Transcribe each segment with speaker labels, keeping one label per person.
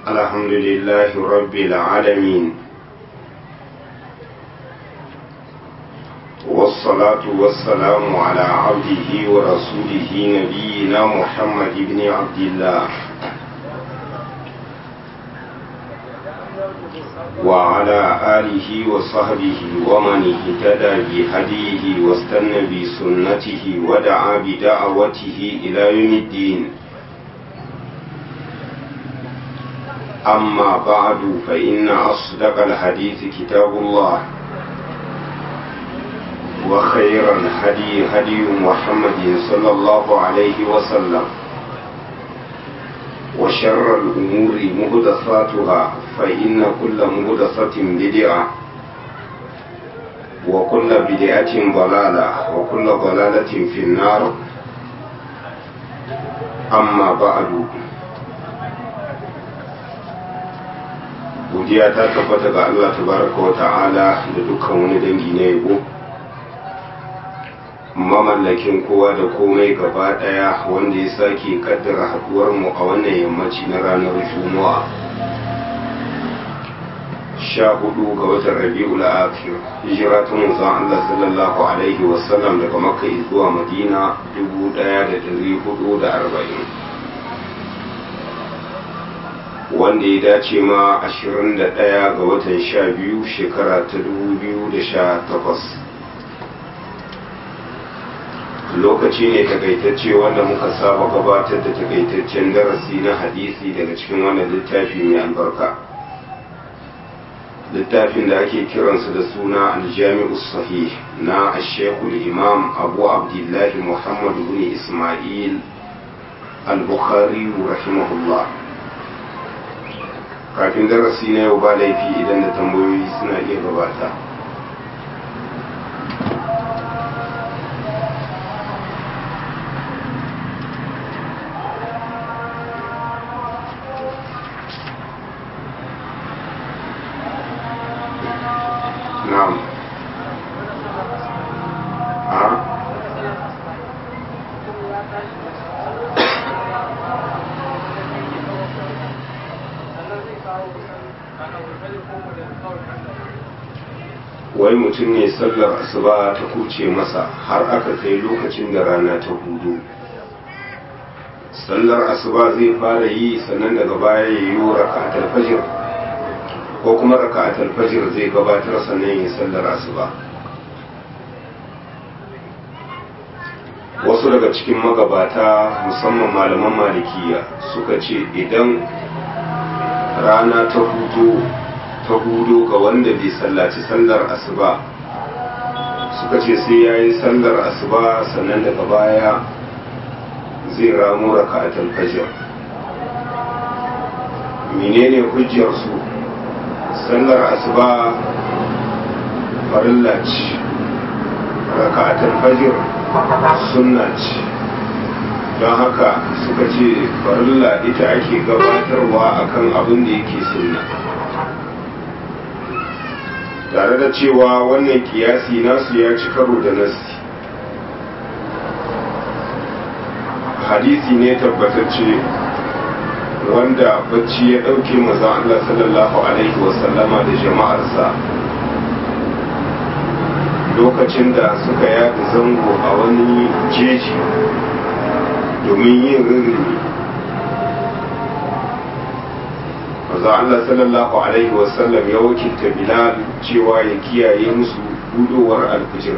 Speaker 1: الحمد لله رب العالمين والصلاة والسلام على عبده ورسوله نبينا محمد بن عبد الله وعلى آله وصحبه ومن اهتدى بهديه واستنى بسنته ودعا بدعوته إلى يوم الدين أما بعد فإن أصدق الحديث كتاب الله وخير الهدي هدي محمد صلى الله عليه وسلم وشر الأمور مهدثاتها فإن كل مهدثة بدعة وكل بدعة ضلالة وكل ضلالة في النار أما بعد godiya ta tabbata ga Allah tabaraka wa ta'ala da dukkan wani dangi na yabo mamallakin kowa da komai gaba daya wanda ya sake kaddara haduwar mu a wannan yammaci na ranar juma'a sha hudu ga watan rabi'ul akhir hijira ta manzon Allah sallallahu alaihi wasallam daga makka zuwa madina dubu daya da dari hudu da arba'in wanda ya dace ma 21 ga watan 12 shekara ta 2018 lokaci ne takaitacce wanda muka saba gabatar da takaitaccen darasi na hadisi daga cikin wannan littafi mai albarka littafin da ake kiransa da suna aljami'u sahih na ashekul imam abu abdullahi muhammadu bin ismail al-bukhari rahimahullah kafin darasi na yau ba laifi idan da tambayoyi suna iya gabata na'am a wai mutum ne sallar asuba ta kuce masa har aka kai lokacin da rana ta hudu sallar asuba zai fara yi sannan daga baya ya yi raka'atul fajr ko kuma raka'atul fajr zai gabatar sannan ya sallar asuba wasu daga cikin magabata musamman malaman malikiya suka ce idan rana ta hudu ta hudu ga wanda bai sallaci sallar asuba suka ce sai ya yi sallar asuba sannan daga baya zai ramu raka'atul fajr menene hujjarsu sallar asuba farilla ce raka'atul fajr sunna ce don haka suka ce farilla ita ake gabatarwa akan abin da yake sunna tare da cewa wannan kiyasi nasu ya ci karo da nasi hadisi ne tabbatacce wanda bacci ya ɗauke maza Allah sallallahu alaihi wasallama da jama'arsa lokacin da suka yada zango a wani jeji domin yin rirri maza Allah sallallahu alaihi wasallam ya wakilta Bilal cewa ya kiyaye musu budowar alfijir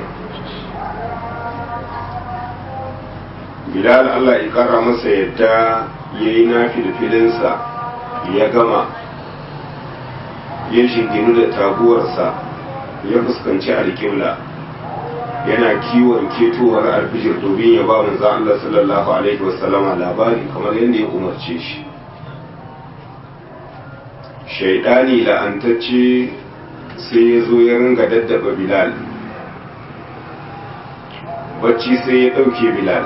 Speaker 1: Bilal Allah ya kara masa yadda ya yi nafi da filinsa ya gama ya shinginu da taguwarsa ya fuskanci alƙibla yana kiwon ketowar alfijir domin ya ba manzo Allah sallallahu alaihi wasallama labari kamar yadda ya umarce shi shaidani la'antacce sai ya zo ya ringa daddaba bilal bacci sai ya ɗauke bilal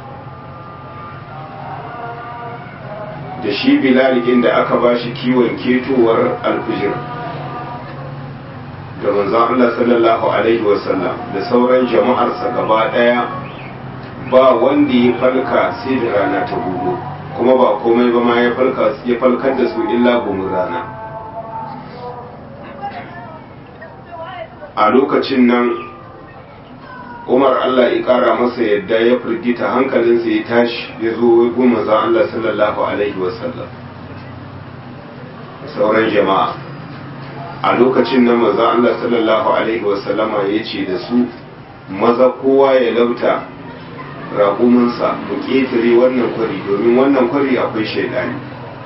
Speaker 1: da shi bilal inda aka ba shi kiwon ketowar alfijir da manzon Allah sallallahu alaihi wasallam da sauran jama'arsa gaba ɗaya ba wanda ya falka sai da rana ta hudu kuma ba komai ba ma ya falkar da su illa gumin rana a lokacin nan umar allah ya kara masa yadda ya firgita hankalinsa ya tashi ya zo goma za allah sallallahu alaihi wasallam sauran jama'a a lokacin nan maza allah sallallahu alaihi wasallama ya ce da su maza kowa ya lauta raƙuminsa mu ƙetare wannan kwari domin wannan kwari akwai shaidani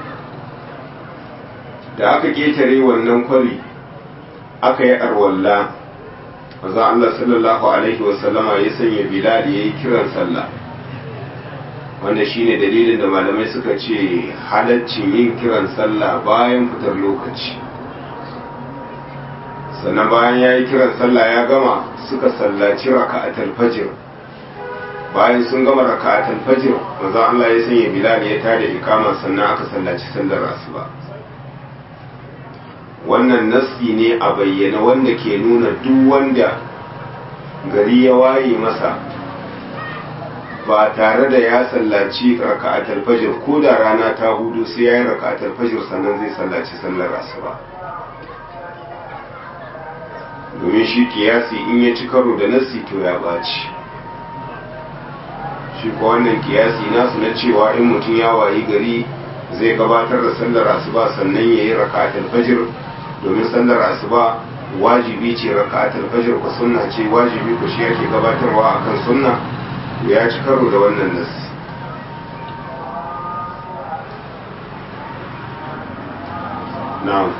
Speaker 1: da aka ƙetare wannan kwari aka yi arwalla maza Allah sallallahu alaihi wasallama ya sanya bilal ya yi kiran sallah wanda shine dalilin da malamai suka ce halaccin yin kiran sallah bayan fitar lokaci sannan bayan ya yi kiran sallah ya gama suka sallaci raka'atul fajr bayan sun gama raka'atul fajr maza Allah ya sanya bilal ya tada ikama sannan aka sallaci sallar asuba wannan nasi ne a bayyana wanda ke nuna duk wanda gari ya waye masa ba tare da ya sallaci raka'atul fajr ko da rana ta hudu sai ya yi raka'atul fajr sannan zai sallaci sallar asuba domin shi kiyasi in ya ci karo da nasi to ya baci shi ko wannan kiyasi nasu na cewa in mutum ya wayi gari zai gabatar da sallar asuba sannan ya yi raka'atul fajr domin sallar asuba wajibi ce raka'atul fajr ko sunna ce wajibi ko shi yake gabatarwa akan sunna ya ci karo da wannan nas na'am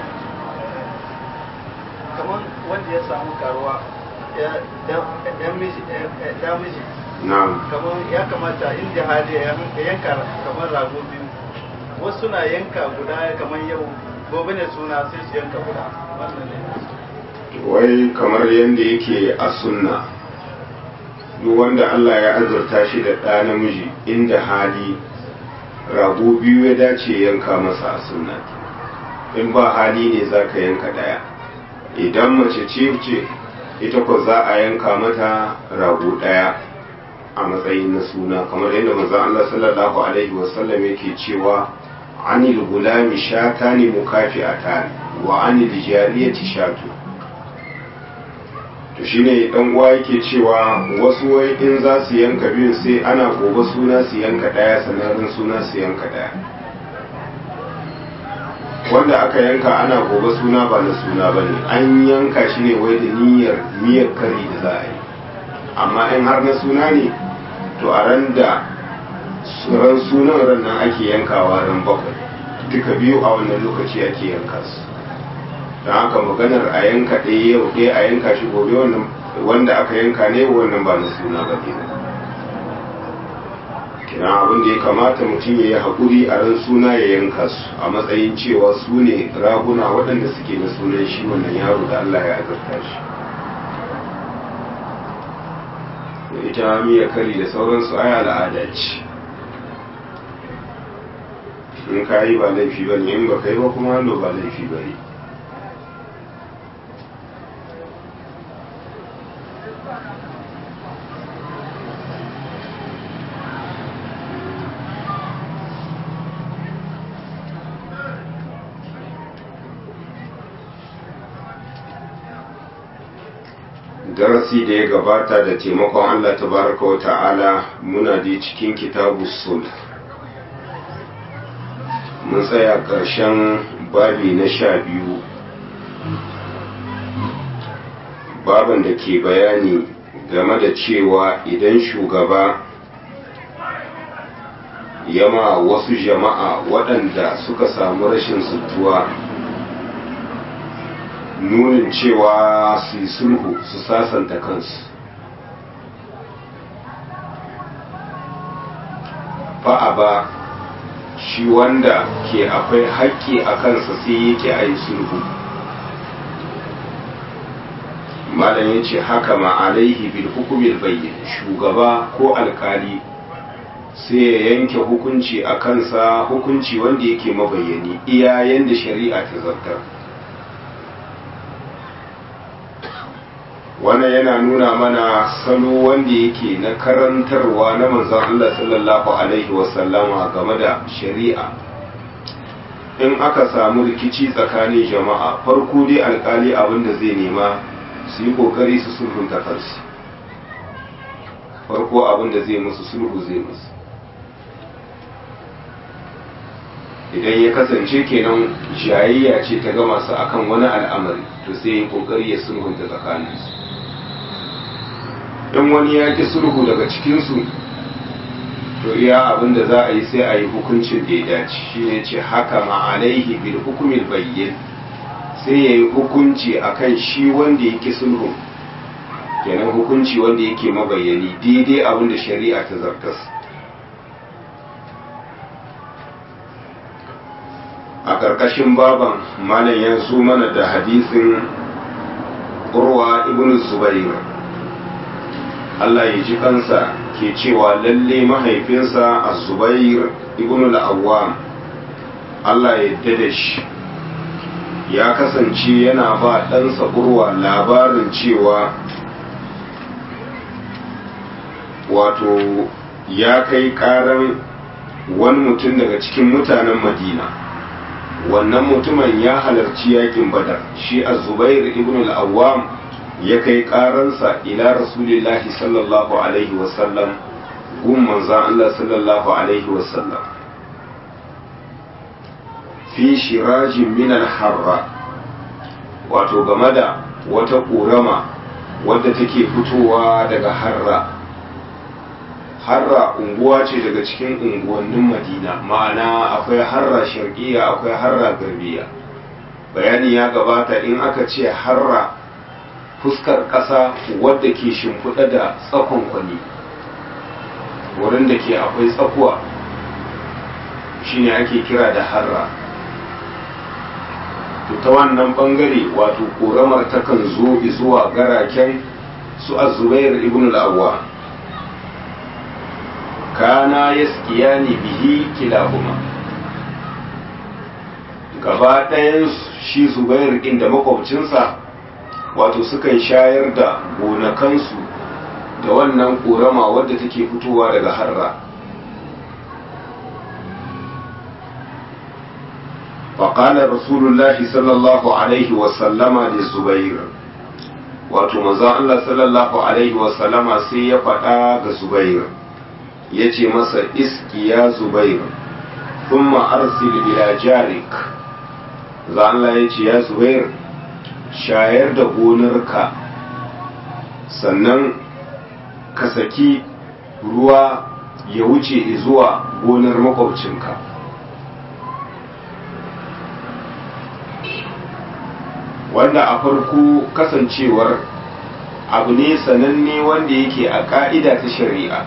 Speaker 2: kamar wanda ya samu karuwa ya miji
Speaker 1: na'am
Speaker 2: kamar ya kamata inda hali ya yanka kamar rago biyu wasu na yanka guda kamar yau gobe ne suna sai su yanka guda wannan ne
Speaker 1: wai kamar yadda yake a sunna duk wanda Allah ya azurta shi da ɗa namiji inda hali rago biyu ya dace yanka masa a sunna in ba hali ne za ka yanka ɗaya idan mace ce ce ita ko za a yanka mata rago ɗaya a matsayin na suna kamar yadda manzon Allah sallallahu alaihi wasallam yake cewa anil gulami shatani mukafi'atan wa anil jariyati shatu to shine dan uwa yake cewa wasu wai in za su yanka biyun sai ana gobe suna su yanka daya sanarin suna su yanka daya wanda aka yanka ana gobe suna ba na suna ba ne an yanka shi ne wai da niyyar miyar kari da za a yi amma in har na suna ne to a ran da ran sunan ran nan ake yankawa ran bakwai duka biyu a wannan lokaci ake yanka su don haka maganar a yanka ɗaya yau ɗaya a yanka shi gobe wannan wanda aka yanka ne wannan ba na suna ba ke kina abin da ya kamata mutum ya yi haƙuri a ran suna ya yanka su a matsayin cewa su ne raguna waɗanda suke na sunan shi wannan yaro da Allah ya azurta shi ita miya kari da sauransu ai al'ada ce in ka yi ba laifi ba ne in ba ka yi ba kuma hannu ba laifi ba ne darasi da ya gabata da taimakon Allah tabaraka wa ta'ala muna da cikin kitabu sul mun tsaya ƙarshen babi na sha biyu baban da ke bayani game da cewa idan shugaba yama wasu jama'a waɗanda suka samu rashin sutuwa nunin cewa su yi sulhu su sasanta kansu fa'a ba shi wanda ke akwai haƙƙi a kansa sai yake a yi sulhu malam ya ce haka ma'alaihi bil hukumin bayyin shugaba ko alkali sai ya yanke hukunci a kansa hukunci wanda yake mabayyani iya yanda shari'a ta zartar wannan yana nuna mana salo wanda yake na karantarwa na manzon Allah sallallahu alaihi wasallama game da shari'a in aka samu rikici tsakanin jama'a farko dai alkali abinda zai nema su yi kokari su sulhunta kansu farko abinda zai musu sulhu zai musu idan ya kasance kenan jayayya ce ta gama su akan wani al'amari to sai ya kokari ya sulhunta tsakaninsu in wani ya ki sulhu daga cikinsu to iya abin da za a yi sai a yi hukuncin da ya dace shi ne ce haka ma'alaihi bil hukumin bayyin sai ya yi hukunci akan shi wanda ya ki sulhu kenan hukunci wanda yake mabayyani daidai abin da shari'a ta zartas a ƙarƙashin baban malam ya zo mana da hadisin urwa ibn zubair Allah ya ji kansa ke cewa lalle mahaifinsa a zubair ibn al-awwam Allah ya dada shi ya kasance yana ba ɗansa urwa labarin cewa wato ya kai ƙaran wani mutum daga cikin mutanen madina wannan mutumin ya halarci yakin badar shi a zubair ibn al-awwam ya kai karansa ila rasulillahi sallallahu alaihi wasallam gun manzan Allah sallallahu alaihi wasallam fi shirajin min harra wato game da wata ƙorama wadda take fitowa daga harra harra unguwa ce daga cikin unguwannin madina ma'ana akwai harra sharqiyya akwai harra garbiya bayani ya gabata in aka ce harra fuskar ƙasa wadda ke shimfiɗa da tsakon kwani wurin da ke akwai tsakuwa shine ake kira da harra to ta wannan bangare wato ƙoramar takan zo zuwa garaken su azubair ibn al-awwa kana yaskiyani bihi kilahuma gaba ɗayan shi zubair ɗin da makwabcinsa wato sukan shayar da gonakansu da wannan ƙorama wadda take fitowa daga harra faƙalar rasulullahi sallallahu alaihi wasallama da zubair wato maza Allah sallallahu alaihi wasallama sai ya faɗa ga zubair ya ce masa iski ya zubair thumma arsil ila jarik za Allah ya ce ya zubair shayar da gonarka sannan ka saki ruwa ya wuce zuwa gonar makwabcinka wanda a farko kasancewar abu ne sananne wanda yake a ka'ida ta shari'a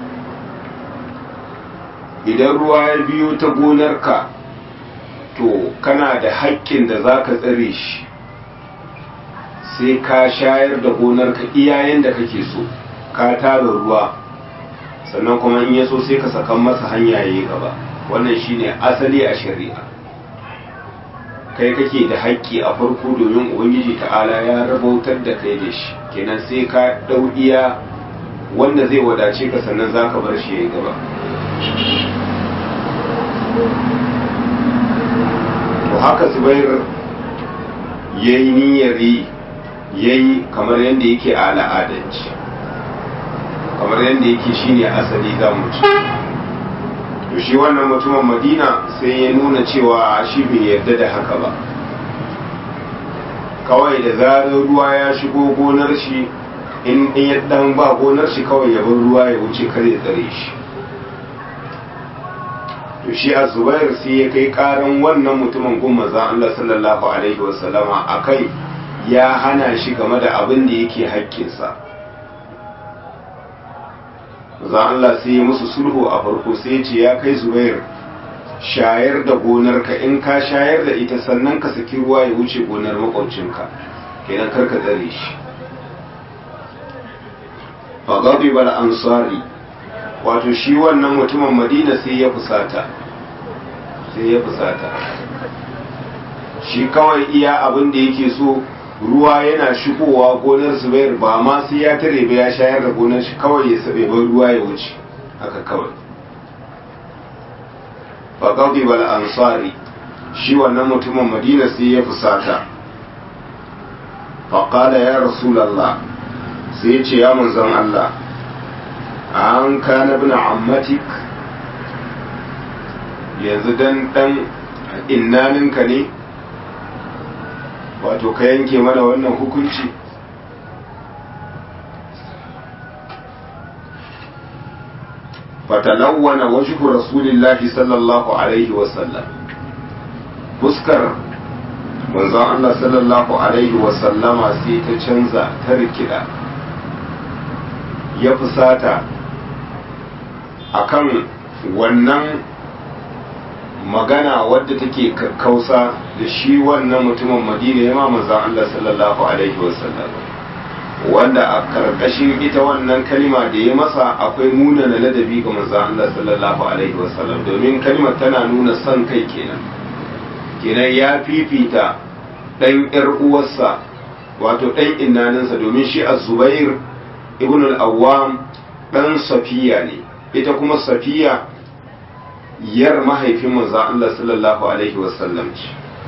Speaker 1: idan ruwa ya biyo ta gonarka to kana da haƙƙin da za ka tsare shi sai ka shayar da gonarka iyayen da kake so ka tara ruwa sannan kuma in ya so sai ka sakan masa hanya ya yi gaba wannan shine asali a shari'a kai kake da haƙƙi a farko domin ubangiji ta'ala ya rabautar da kai da shi kenan sai ka ɗau iya wanda zai wadace ka sannan za ka bar shi ya yi gaba to haka zubair ya yi niyyar ya yi kamar yadda yake a al'adanci kamar yadda yake shine asali za mu ci to shi wannan mutumin madina sai ya nuna cewa shi bai yarda da haka ba kawai da zarar ruwa ya shigo gonar shi in ya dan ba gonar shi kawai ya bar ruwa ya wuce kar ya tsare shi to shi a zubair sai ya kai karan wannan mutumin gun maza Allah sallallahu alaihi wasallama akai ya hana shi game da abin da yake haƙƙinsa za Allah sai ya musu sulhu a farko sai ya ce ya kai zubair shayar da gonarka in ka shayar da ita sannan ka saki ruwa ya wuce gonar makwabcinka kenan karka tsare shi fagabi bal ansari wato shi wannan mutumin madina sai ya fusata sai ya fusata shi kawai iya abin da yake so ruwa yana shigowa gonar zubair ba ma sai ya tare ba ya shayar da gonar shi kawai ya sabe ba ruwa ya wuce haka kawai faƙaɗi bal ansari shi wannan mutumin madina sai ya fusata faƙada ya rasulallah sai ya ce ya manzon Allah an kana bin ammatik yanzu dan dan innaninka ne wato ka yanke mana wannan hukunci fatalawwana wajhu rasulillahi sallallahu alaihi wasallam fuskar manzon Allah sallallahu alaihi wasallama sai ta canza ta rikida ya fusata akan wannan magana wadda take kakkausa da shi wannan mutumin madina ya ma manzon Allah sallallahu alaihi wasallam wanda a karkashin ita wannan kalima da ya masa akwai nuna na ladabi ga manzon Allah sallallahu alaihi wasallam domin kalimar tana nuna son kai kenan kenan ya fifita dan yar uwarsa wato dan innaninsa domin shi az-zubair ibn al-awwam dan safiya ne ita kuma safiya yar mahaifin manzo Allah sallallahu alaihi wasallam ce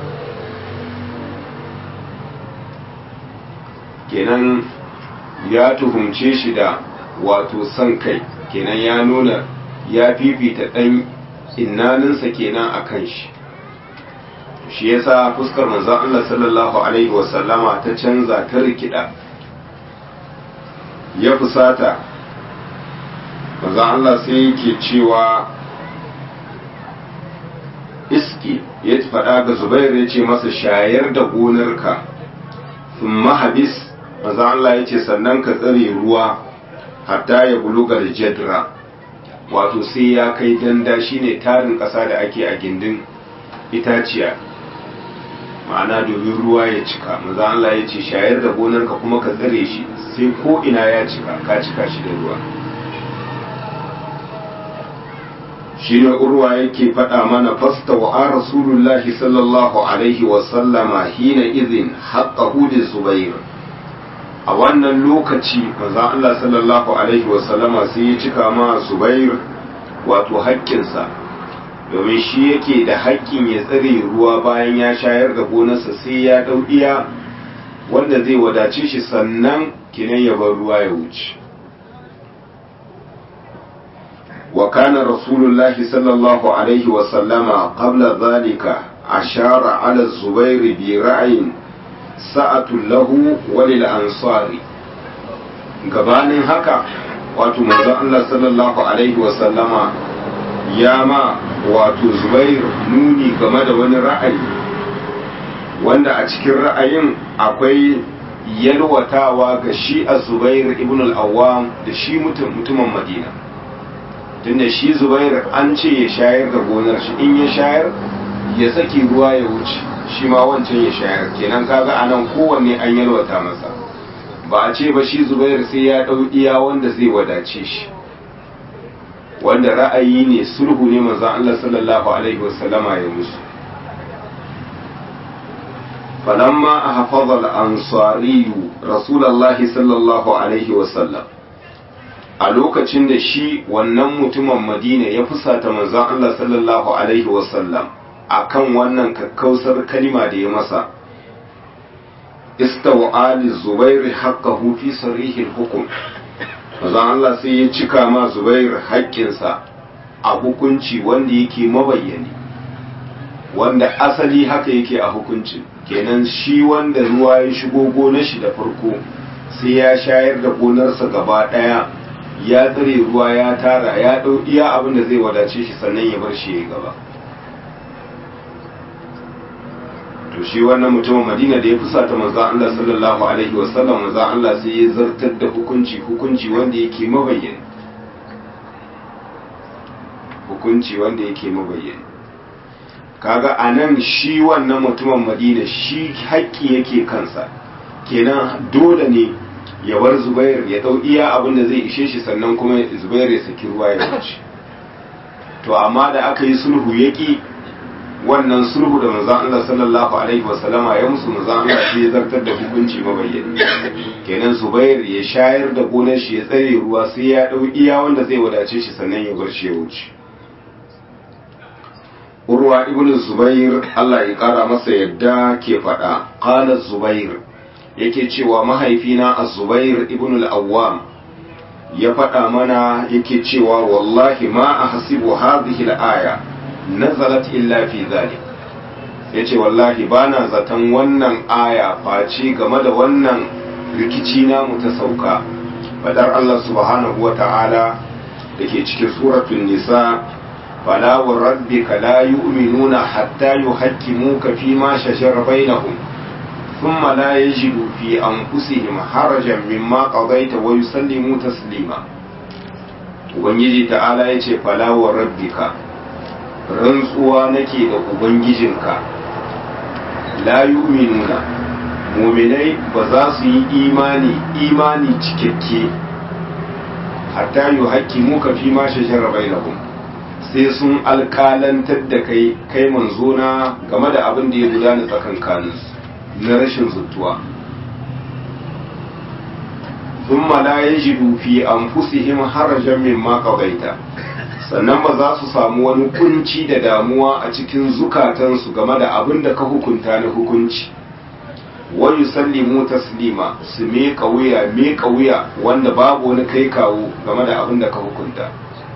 Speaker 1: kenan ya tuhumce shi da wato son kai kenan ya nuna ya fifita ɗan innaninsa kenan a kan shi shi yasa fuskar manzo Allah sallallahu alaihi wasallama ta canza ta rikida ya fusata manzo Allah sai yake cewa iski ya faɗa ga zubair ya ce masa shayar da gonarka sun mahabis maza Allah ya ce sannan ka tsare ruwa hatta ya bulugar jadra wato sai ya kai danda shine tarin ƙasa da ake a gindin itaciya ma'ana domin ruwa ya cika maza Allah ya ce shayar da gonarka kuma ka tsare shi sai ko ina ya cika ka cika shi da ruwa shine urwa yake faɗa mana fasta wa rasulullahi sallallahu alaihi wasallama hina izin haƙƙahu da zubair a wannan lokaci maza Allah sallallahu alaihi wasallama sai ya cika ma zubair wato haƙƙinsa domin shi yake da haƙƙin ya tsare ruwa bayan ya shayar da gonarsa sai ya ɗau iya wanda zai wadace shi sannan kinan ya bar ruwa ya wuce وكان رسول الله صلى الله عليه وسلم قبل ذلك أشار على الزبير برأي سعة له وللأنصار gabanin haka wato manzo Allah sallallahu alaihi wasallama ya ma wato Zubair nuni game da wani ra'ayi wanda a cikin ra'ayin akwai yalwatawa ga shi a Zubair ibn al-Awwam da shi mutumin Madina tunda shi zubair an ce ya shayar da gonar shi in ya shayar ya saki ruwa ya wuce shi ma wancan ya shayar kenan kaga anan kowanne an yalwata masa ba a ce ba shi zubair sai ya ɗau iya wanda zai wadace shi wanda ra'ayi ne sulhu ne manzon Allah sallallahu alaihi wasallama ya musu falamma ahfaza al-ansari rasulullahi sallallahu alaihi wasallam a lokacin da shi wannan mutumin madina ya fusata manzon Allah sallallahu alaihi wasallam akan wannan kakkausar kalima da ya masa istawa ali zubair haqqahu fi sarihil hukum manzon Allah sai ya cika ma zubair haƙƙinsa a hukunci wanda yake mabayyani wanda asali haka yake a hukuncin kenan shi wanda ruwa ya shigo gonar shi da farko sai ya shayar da gonarsa gaba ɗaya ya tsare ruwa ya tara ya ɗau iya abin da zai wadace shi sannan ya bar shi ya gaba to shi wannan mutumin madina da ya fusata manzo Allah sallallahu alaihi wasallam manzo Allah sai ya zartar da hukunci hukunci wanda yake mabayyana hukunci wanda yake mabayyana kaga anan shi wannan mutumin madina shi haƙƙi yake kansa kenan dole ne ya bar zubair ya dau iya abin da zai ishe shi sannan kuma zubair ya saki ruwa ya wuce to amma da aka yi sulhu yaki wannan sulhu da manzon Allah sallallahu alaihi wasallama ya musu manzon Allah sai ya zartar da hukunci mabayyani kenan Zubair ya shayar da gonar shi ya tsare ruwa sai ya dau iya wanda zai wadace shi sannan ya bar shi ya wuce Urwa ibn Zubair Allah ya kara masa yadda ke faɗa qala Zubair yake cewa mahaifina Az-Zubair ibn al-Awwam ya faɗa mana yake cewa wallahi ma ahsibu hadhihi al-aya nazalat illa fi zalik yace wallahi bana zaton wannan aya face game da wannan rikici namu ta sauka fadar Allah subhanahu wa ta'ala dake cikin suratul nisa fala wa rabbika la yu'minuna hatta yuhakkimuka fi ma shajara bainahum thumma la yajidu fi anfusihim harajan mimma qadaita wa yusallimu taslima ubangiji ta'ala yace fala wa rabbika rantsuwa nake da ubangijinka la yu'minuna muminai ba za su yi imani imani cikakke hatta yi haƙƙi muka fi ma shashara bainahum sai sun alƙalantar da kai kai manzona game da abin da ya gudana tsakankaninsu na rashin zuttuwa ثم لا يجدوا في أنفسهم حرجا مما قضيت sannan ba za su samu wani kunci da damuwa a cikin zukatansu game da abin da ka hukunta na hukunci wa yusallimu taslima su meka wuya meka wuya wanda babu wani kai kawo game da abin da ka hukunta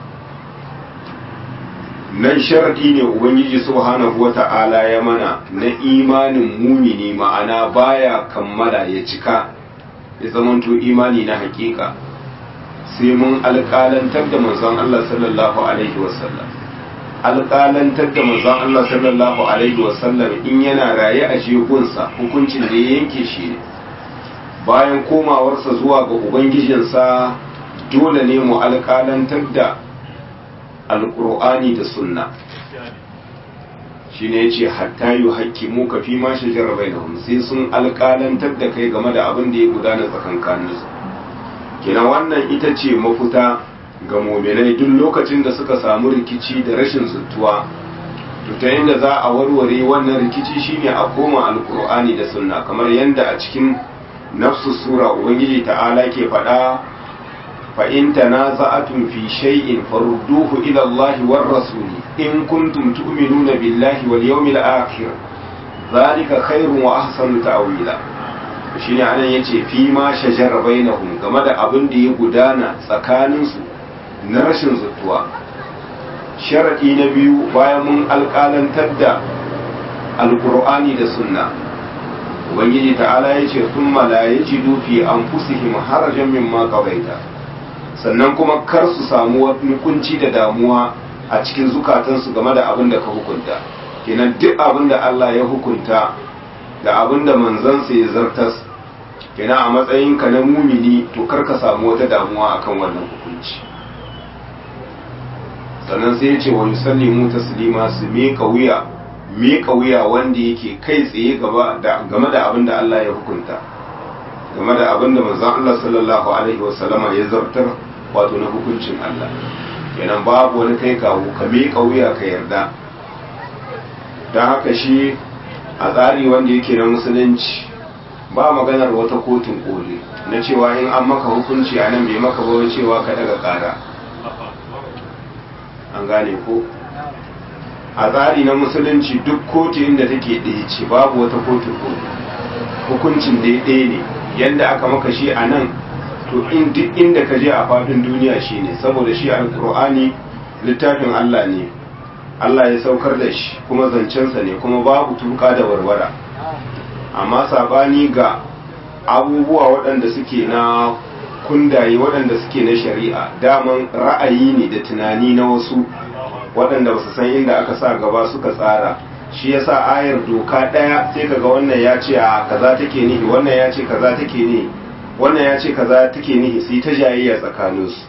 Speaker 1: nan sharadi ne ubangiji subhanahu wata'ala ya mana na imanin mumini ma'ana baya kammala ya cika ya zamanto imani na hakika sai mun alƙalantar da manzon Allah sallallahu alaihi wasallam alƙalantar da manzon Allah sallallahu alaihi wasallam in yana raye a shekunsa hukuncin da ya yanke shi ne bayan komawarsa zuwa ga ubangijinsa dole ne mu alƙalantar da alƙur'ani da sunna shi ne ya ce hatta yi haƙƙi mu ka fi ma shajara bai sai sun alƙalantar da kai game da abin da ya gudana tsakankaninsu kina wannan ita ce mafuta ga mominai duk lokacin da suka samu rikici da rashin zuttuwa to ta yadda za a warware wannan rikici shine a koma alkur'ani da sunna kamar yadda a cikin nafsu sura ubangiji ta'ala ke faɗa fa in tanaza'atum fi shay'in farudduhu ila Allah war rasuli in kuntum tu'minuna billahi wal yawmil akhir zalika khairun wa ahsanu ta'wila shi ne anan ya ce fi ma shajar bainahum game da abin da ya gudana tsakaninsu na rashin zuttuwa sharaɗi na biyu bayan mun alƙalantar da alƙur'ani da sunna ubangiji ta'ala ya ce sun la ya ji dufi an fusihim harajan min ma sannan kuma kar su samu wani kunci da damuwa a cikin zukatansu game da abin da ka hukunta kenan duk abin da Allah ya hukunta da abin da manzansa ya zartas kenan a matsayinka na mumini to kar ka samu wata damuwa akan wannan hukunci sannan sai ya ce wa yusallimu taslima su miƙa wuya miƙa wuya wanda yake kai tsaye game da abin da Allah ya hukunta game da abin da manzon Allah sallallahu alaihi wasallama ya zartar wato na hukuncin Allah kenan babu wani kai kawo ka miƙa wuya ka yarda don haka shi a tsari wanda yake na musulunci ba maganar wata kotun koli na cewa in an maka hukunci a nan bai maka ba cewa ka daga kara an gane ko a tsari na musulunci duk kotu inda take ɗaya ce babu wata kotun koli hukuncin ɗaya ne yadda aka maka shi a nan to in duk inda ka je a faɗin duniya shi ne saboda shi alkur'ani littafin allah ne Allah ya saukar da shi kuma zancensa ne kuma babu tuka da warwara amma sabani ga abubuwa waɗanda suke na kundaye waɗanda suke na shari'a daman ra'ayi ne da tunani na wasu waɗanda ba su san inda aka sa gaba suka tsara shi yasa ayar doka ɗaya sai kaga wannan ya ce a kaza take nihi wannan ya ce kaza take nihi wannan ya ce kaza take nihi sai ta jayayya tsakaninsu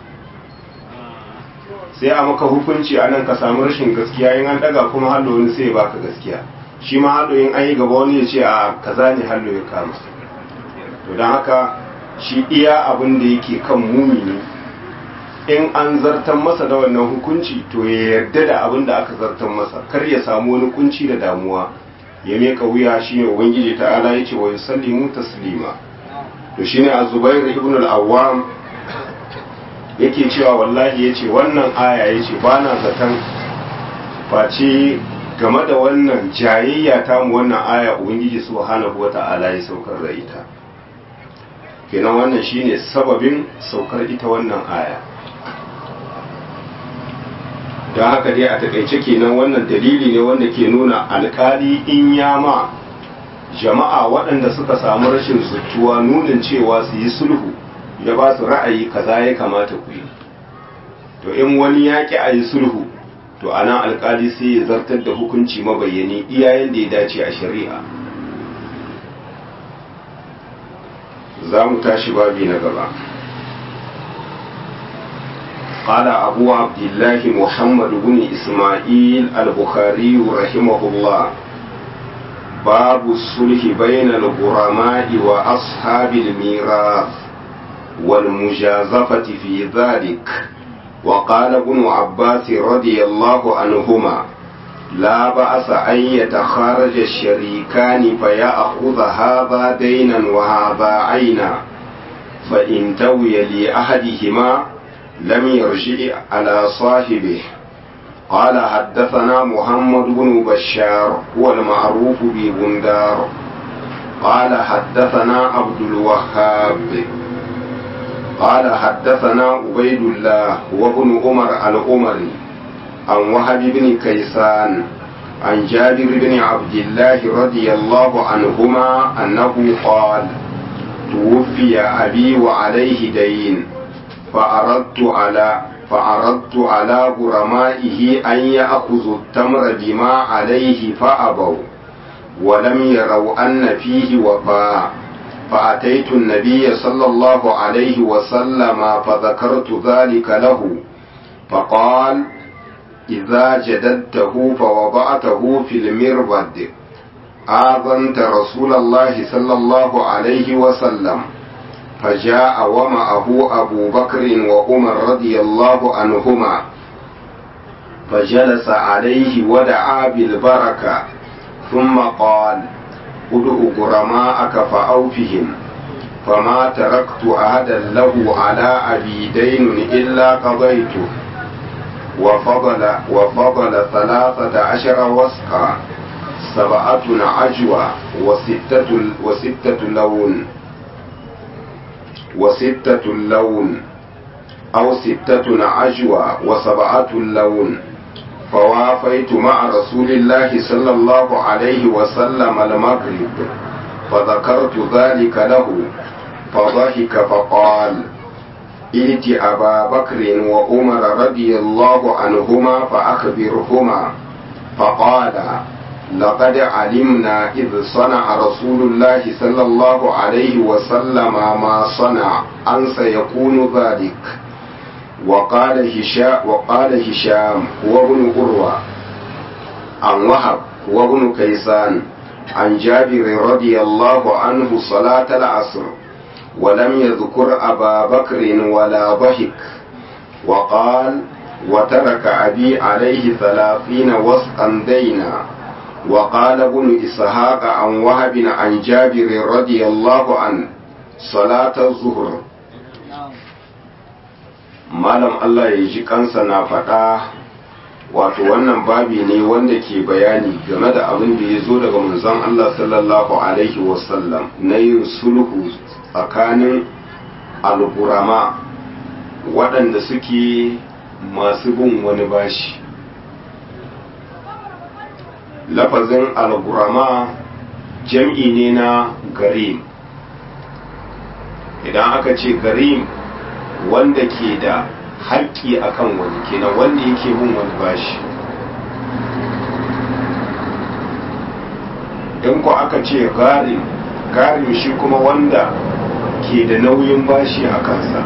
Speaker 1: sai a maka hukunci a nan ka samu rashin gaskiya in an daga kuma hallo wani sai baka gaskiya shi ma hallo in an yi gaba wani ya ce a kaza ne hallo ya kama to don haka shi iya abin da yake kan mumini in an zartan masa da wannan hukunci to ya yarda da abin da aka zartan masa kar ya samu wani kunci da damuwa ya meka wuya shine ubangiji ta'ala yace wa yusallimu taslima to shine az-zubair ibn al-awwam yake cewa wallahi yace wannan aya yace bana zaton face game da wannan jayayya ta mu wannan aya ubangiji subhanahu wata'ala ya saukar da ita kenan wannan shine sababin saukar ita wannan aya don haka dai a takaice kenan wannan dalili ne wanda ke nuna alkali in ya ma jama'a waɗanda suka samu rashin zutuwa nunin cewa su yi sulhu ya ba su ra'ayi kaza ya kamata ku yi to in wani ya ƙi a yi sulhu to a nan alkali sai ya zartar da hukunci mabayyani iyayen da ya dace a shari'a za mu tashi babi na gaba قال أبو عبد الله محمد بن إسماعيل البخاري رحمه الله باب الصلح بين الغرماء وأصحاب الميراث والمجازفة في ذلك وقال ابن عباس رضي الله عنهما لا بأس أن يتخارج الشريكان فيأخذ هذا دينا وهذا عينا فإن توي لأحدهما لم يرجع على صاحبه قال حدثنا محمد بن بشار هو المعروف ببندار قال حدثنا عبد الوهاب قال حدثنا عبيد الله وابن عمر العمري عن وهب بن كيسان عن جابر بن عبد الله رضي الله عنهما أنه قال توفي أبي وعليه دين فأردت على فأردت على غرمائه أن يأخذوا التمر بما عليه فأبوا ولم يروا أن فيه وفاء فأتيت النبي صلى الله عليه وسلم فذكرت ذلك له فقال إذا جددته فوضعته في المربد آذنت رسول الله صلى الله عليه وسلم فجاء ومعه أبو بكر وعمر رضي الله عنهما فجلس عليه ودعا بالبركة ثم قال ادع غرماءك فأوفهم فما تركت أحدا له على أبي دين إلا قضيته وفضل وفضل ثلاثة عشر وسقا سبعة عجوة وستة وستة لون وستة لون أو ستة عجوة وسبعة لون فوافيت مع رسول الله صلى الله عليه وسلم المغرب فذكرت ذلك له فضحك فقال ائت أبا بكر وعمر رضي الله عنهما فأخبرهما فقال لقد علمنا إذ صنع رسول الله صلى الله عليه وسلم ما صنع أن سيكون ذلك وقال هشام وقال هشام هو ابن قروة عن وهب هو ابن كيسان عن جابر رضي الله عنه صلاة العصر ولم يذكر أبا بكر ولا ضحك وقال وترك أبي عليه ثلاثين وسقا دينا وقال ابن إسحاق عن وهب عن جابر رضي الله عنه صلاة الظهر malam Allah ya ji kansa na faɗa wato wannan babi ne wanda ke bayani game da abin da ya zo daga manzon Allah sallallahu alaihi wasallam na yin sulhu tsakanin alburama waɗanda suke masu bin wani bashi lafazin alburama jam'i ne na garim idan aka ce garim wanda ke da haƙƙi akan wani kenan wanda yake bin wani bashi in ku aka ce garim garim shi kuma wanda ke da nauyin bashi a kansa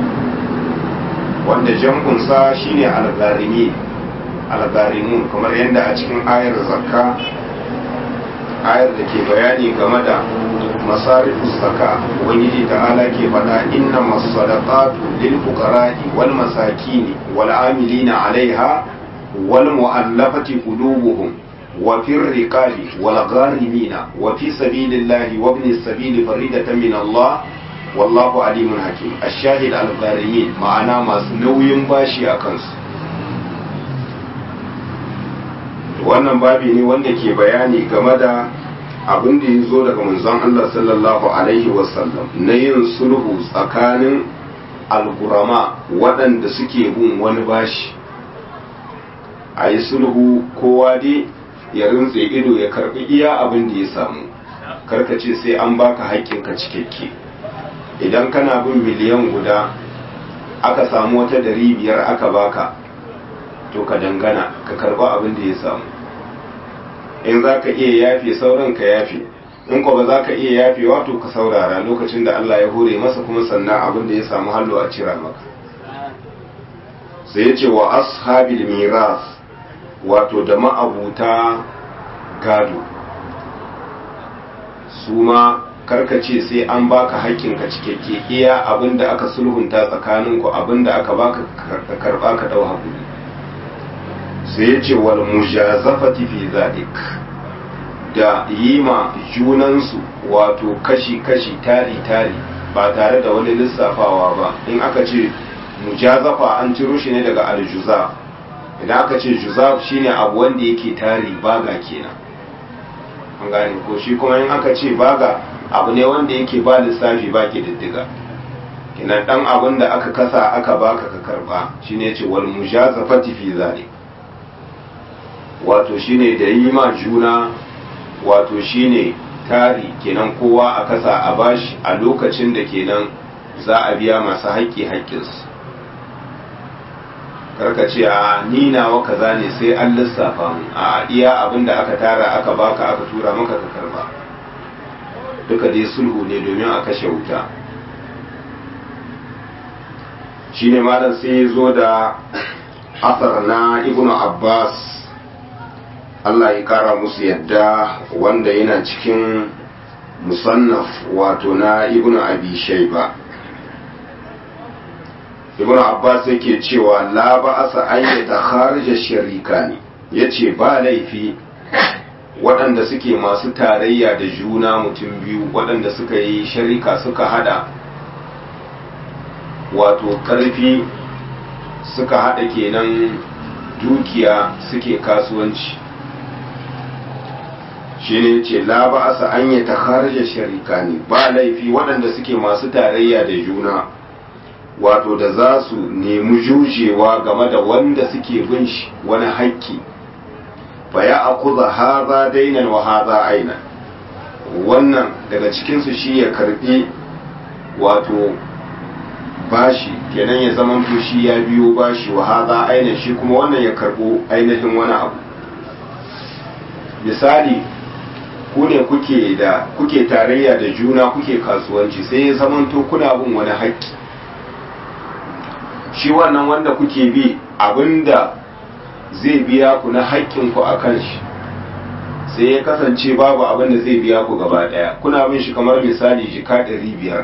Speaker 1: wanda jam'unsa shine algarimi algarimun kamar yadda a cikin ayar zakka ayar da ke bayani game da masarifus zaka ubangiji ta'ala ke faɗa inna masadaqatu lil fuqara'i wal masakin wal amilina 'alaiha wal mu'allafati qulubuhum wa fir riqabi wal gharimina wa fi sabilillahi wa ibn as-sabil faridatan min Allah wallahu alimun hakim ash-shahid al-gharimin ma'ana masu nauyin bashi a kansu wannan babi ne wanda ke bayani game da abin da ya zo daga manzon Allah sallallahu alaihi wasallam na yin sulhu tsakanin algurama waɗanda suke bin wani bashi a yi sulhu kowa dai ya rintse ido ya karbi iya abin da ya samu karkace sai an baka haƙƙinka cikakke idan kana bin miliyan guda aka samu wata dari biyar aka baka to ka dangana ka karba abin da ya samu in za ka iya yafe sauran ka yafe in ko ba za ka iya yafe wato ka saurara lokacin da Allah ya hore masa kuma sannan abin da ya samu hallo a cira maka sai ya ce wa ashabil miras wato da ma'abuta gado su ma karkace sai an baka haƙƙinka cikakke iya abin da aka sulhunta tsakaninku abin da aka baka ka karba ka dau hakuri sai ya ce wal mujazafati fi zalik da yi ma junansu wato kashi-kashi tari-tari ba tare da wani lissafawa ba in aka ce mujazafa an ciro shi ne daga aljuza idan aka ce juzaf shine abu wanda yake tari baga kenan an gane ko shi kuma in aka ce baga abu ne wanda yake ba lissafi ba ke diddiga kenan dan abin da aka kasa aka baka ka karba shine ce wal mujazafati fi zalik wato shine da yi ma juna wato shine tari kenan kowa a kasa a bashi a lokacin da kenan za a biya masu haƙƙi haƙƙinsu karka ce a ni nawa kaza ne sai an lissafa mu a iya abin da aka tara aka baka aka tura maka ka karba duka dai sulhu ne domin a kashe wuta shine malam sai ya zo da asar na ibnu abbas Allah ya kara musu yadda wanda yana cikin musannaf wato na ibn abi shayba ibn abbas yake cewa la ba'asa an yata kharija sharikani yace ba laifi waɗanda suke masu tarayya da juna mutum biyu waɗanda suka yi sharika suka hada wato ƙarfi suka hada kenan dukiya suke kasuwanci shi ne ce la ba asa an yi ta kharaja sharika ne ba laifi waɗanda suke masu tarayya da juna wato da za su nemi jujewa game da wanda suke bin shi wani haƙƙi fa ya akuza haza dainan wa haza aina wannan daga cikinsu shi ya karbi wato bashi kenan ya zama shi ya biyo bashi wa haza aina shi kuma wannan ya karbo ainihin wani abu misali ku ne kuke da kuke tarayya da juna kuke kasuwanci sai ya zamanto kuna bin wani haƙƙi shi wannan wanda kuke bi abinda zai biya ku na haƙƙin ku akan shi sai ya kasance babu abinda zai biya ku gaba ɗaya kuna bin shi kamar misali jika ɗari biyar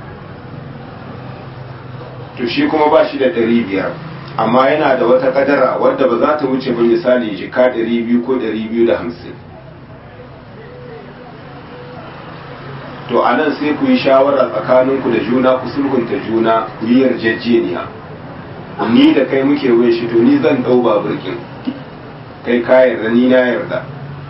Speaker 1: to shi kuma ba shi da ɗari biyar amma yana da wata kadara wadda ba za ta wuce ba misali jika ɗari biyu ko ɗari biyu da hamsin to a nan sai ku yi shawara tsakaninku da juna ku sulhunta juna ku yi yarjejeniya ni da kai muke wai shi to ni zan ɗau babirkin kai ka yarda ni na yarda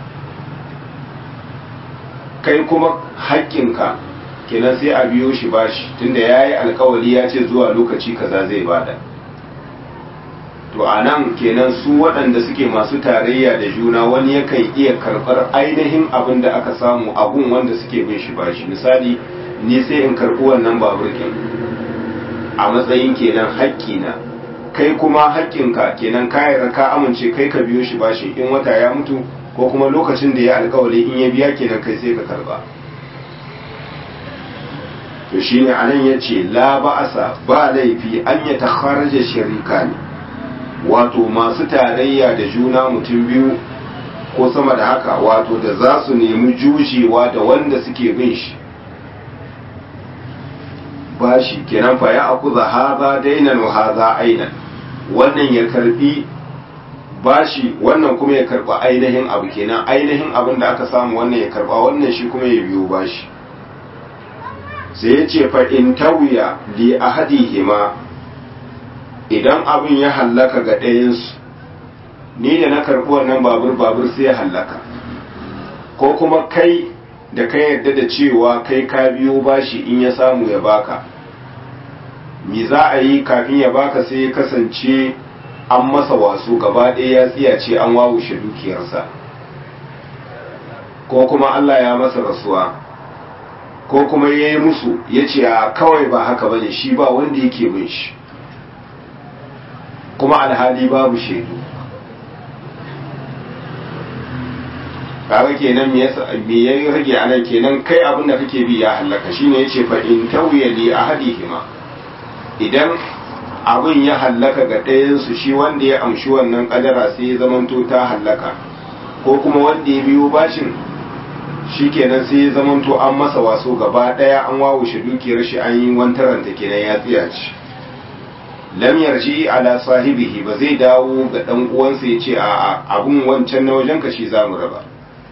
Speaker 1: kai kuma haƙƙinka kenan sai a biyo shi bashi tunda ya yi alkawari ya ce zuwa lokaci kaza zai bada to a nan kenan su waɗanda suke masu tarayya da juna wani yakan iya karɓar ainihin abin da aka samu abun wanda suke bin shi bashi misali ni sai in karɓi wannan baburkin a matsayin kenan haƙƙina kai kuma haƙƙinka kenan ka yarda ka amince kai ka biyo shi bashi in wata ya mutu ko kuma lokacin da ya alkawari in ya biya kenan kai sai ka karɓa to shine anan yace la ba'asa ba laifi an ya takharaja sharikani wato masu tarayya da juna mutum biyu ko sama da haka wato da za su nemi jujewa da wanda suke bin shi bashi kenan fa ya akuza haza dainan wa haza ainan wannan ya karbi bashi wannan kuma ya karba ainihin abu kenan ainihin abin da aka samu wannan ya karba wannan shi kuma ya biyo bashi sai ya ce fa in tawiya li ahadihima idan abin ya hallaka ga ɗayansu ni da na karbi wannan babur babur sai ya hallaka ko kuma kai da ka yarda da cewa kai ka biyo bashi in ya samu ya baka me za a yi kafin ya baka sai ya kasance an masa wasu gaba ɗaya ya tsiyace an wawushe dukiyarsa ko kuma Allah ya masa rasuwa ko kuma ya yi musu ya ce a kawai ba haka bane shi ba wanda yake bin shi kuma alhali babu shaidu kaga kenan me yasa me ya rage anan kenan kai abin da kake bi ya halaka shine yace fa in tawiya li ahadihima idan abin ya hallaka ga ɗayan su shi wanda ya amshi wannan kadara sai ya zamanto ta hallaka ko kuma wanda ya biyo bashin shikenan sai ya zamanto an masa waso gaba ɗaya an wawushe dukiyar shi an yi wantaranta kenan ya tsiya ci lam yarji ala sahibihi ba zai dawo ga dan uwansa ya ce a abun wancan na wajen ka shi zamu raba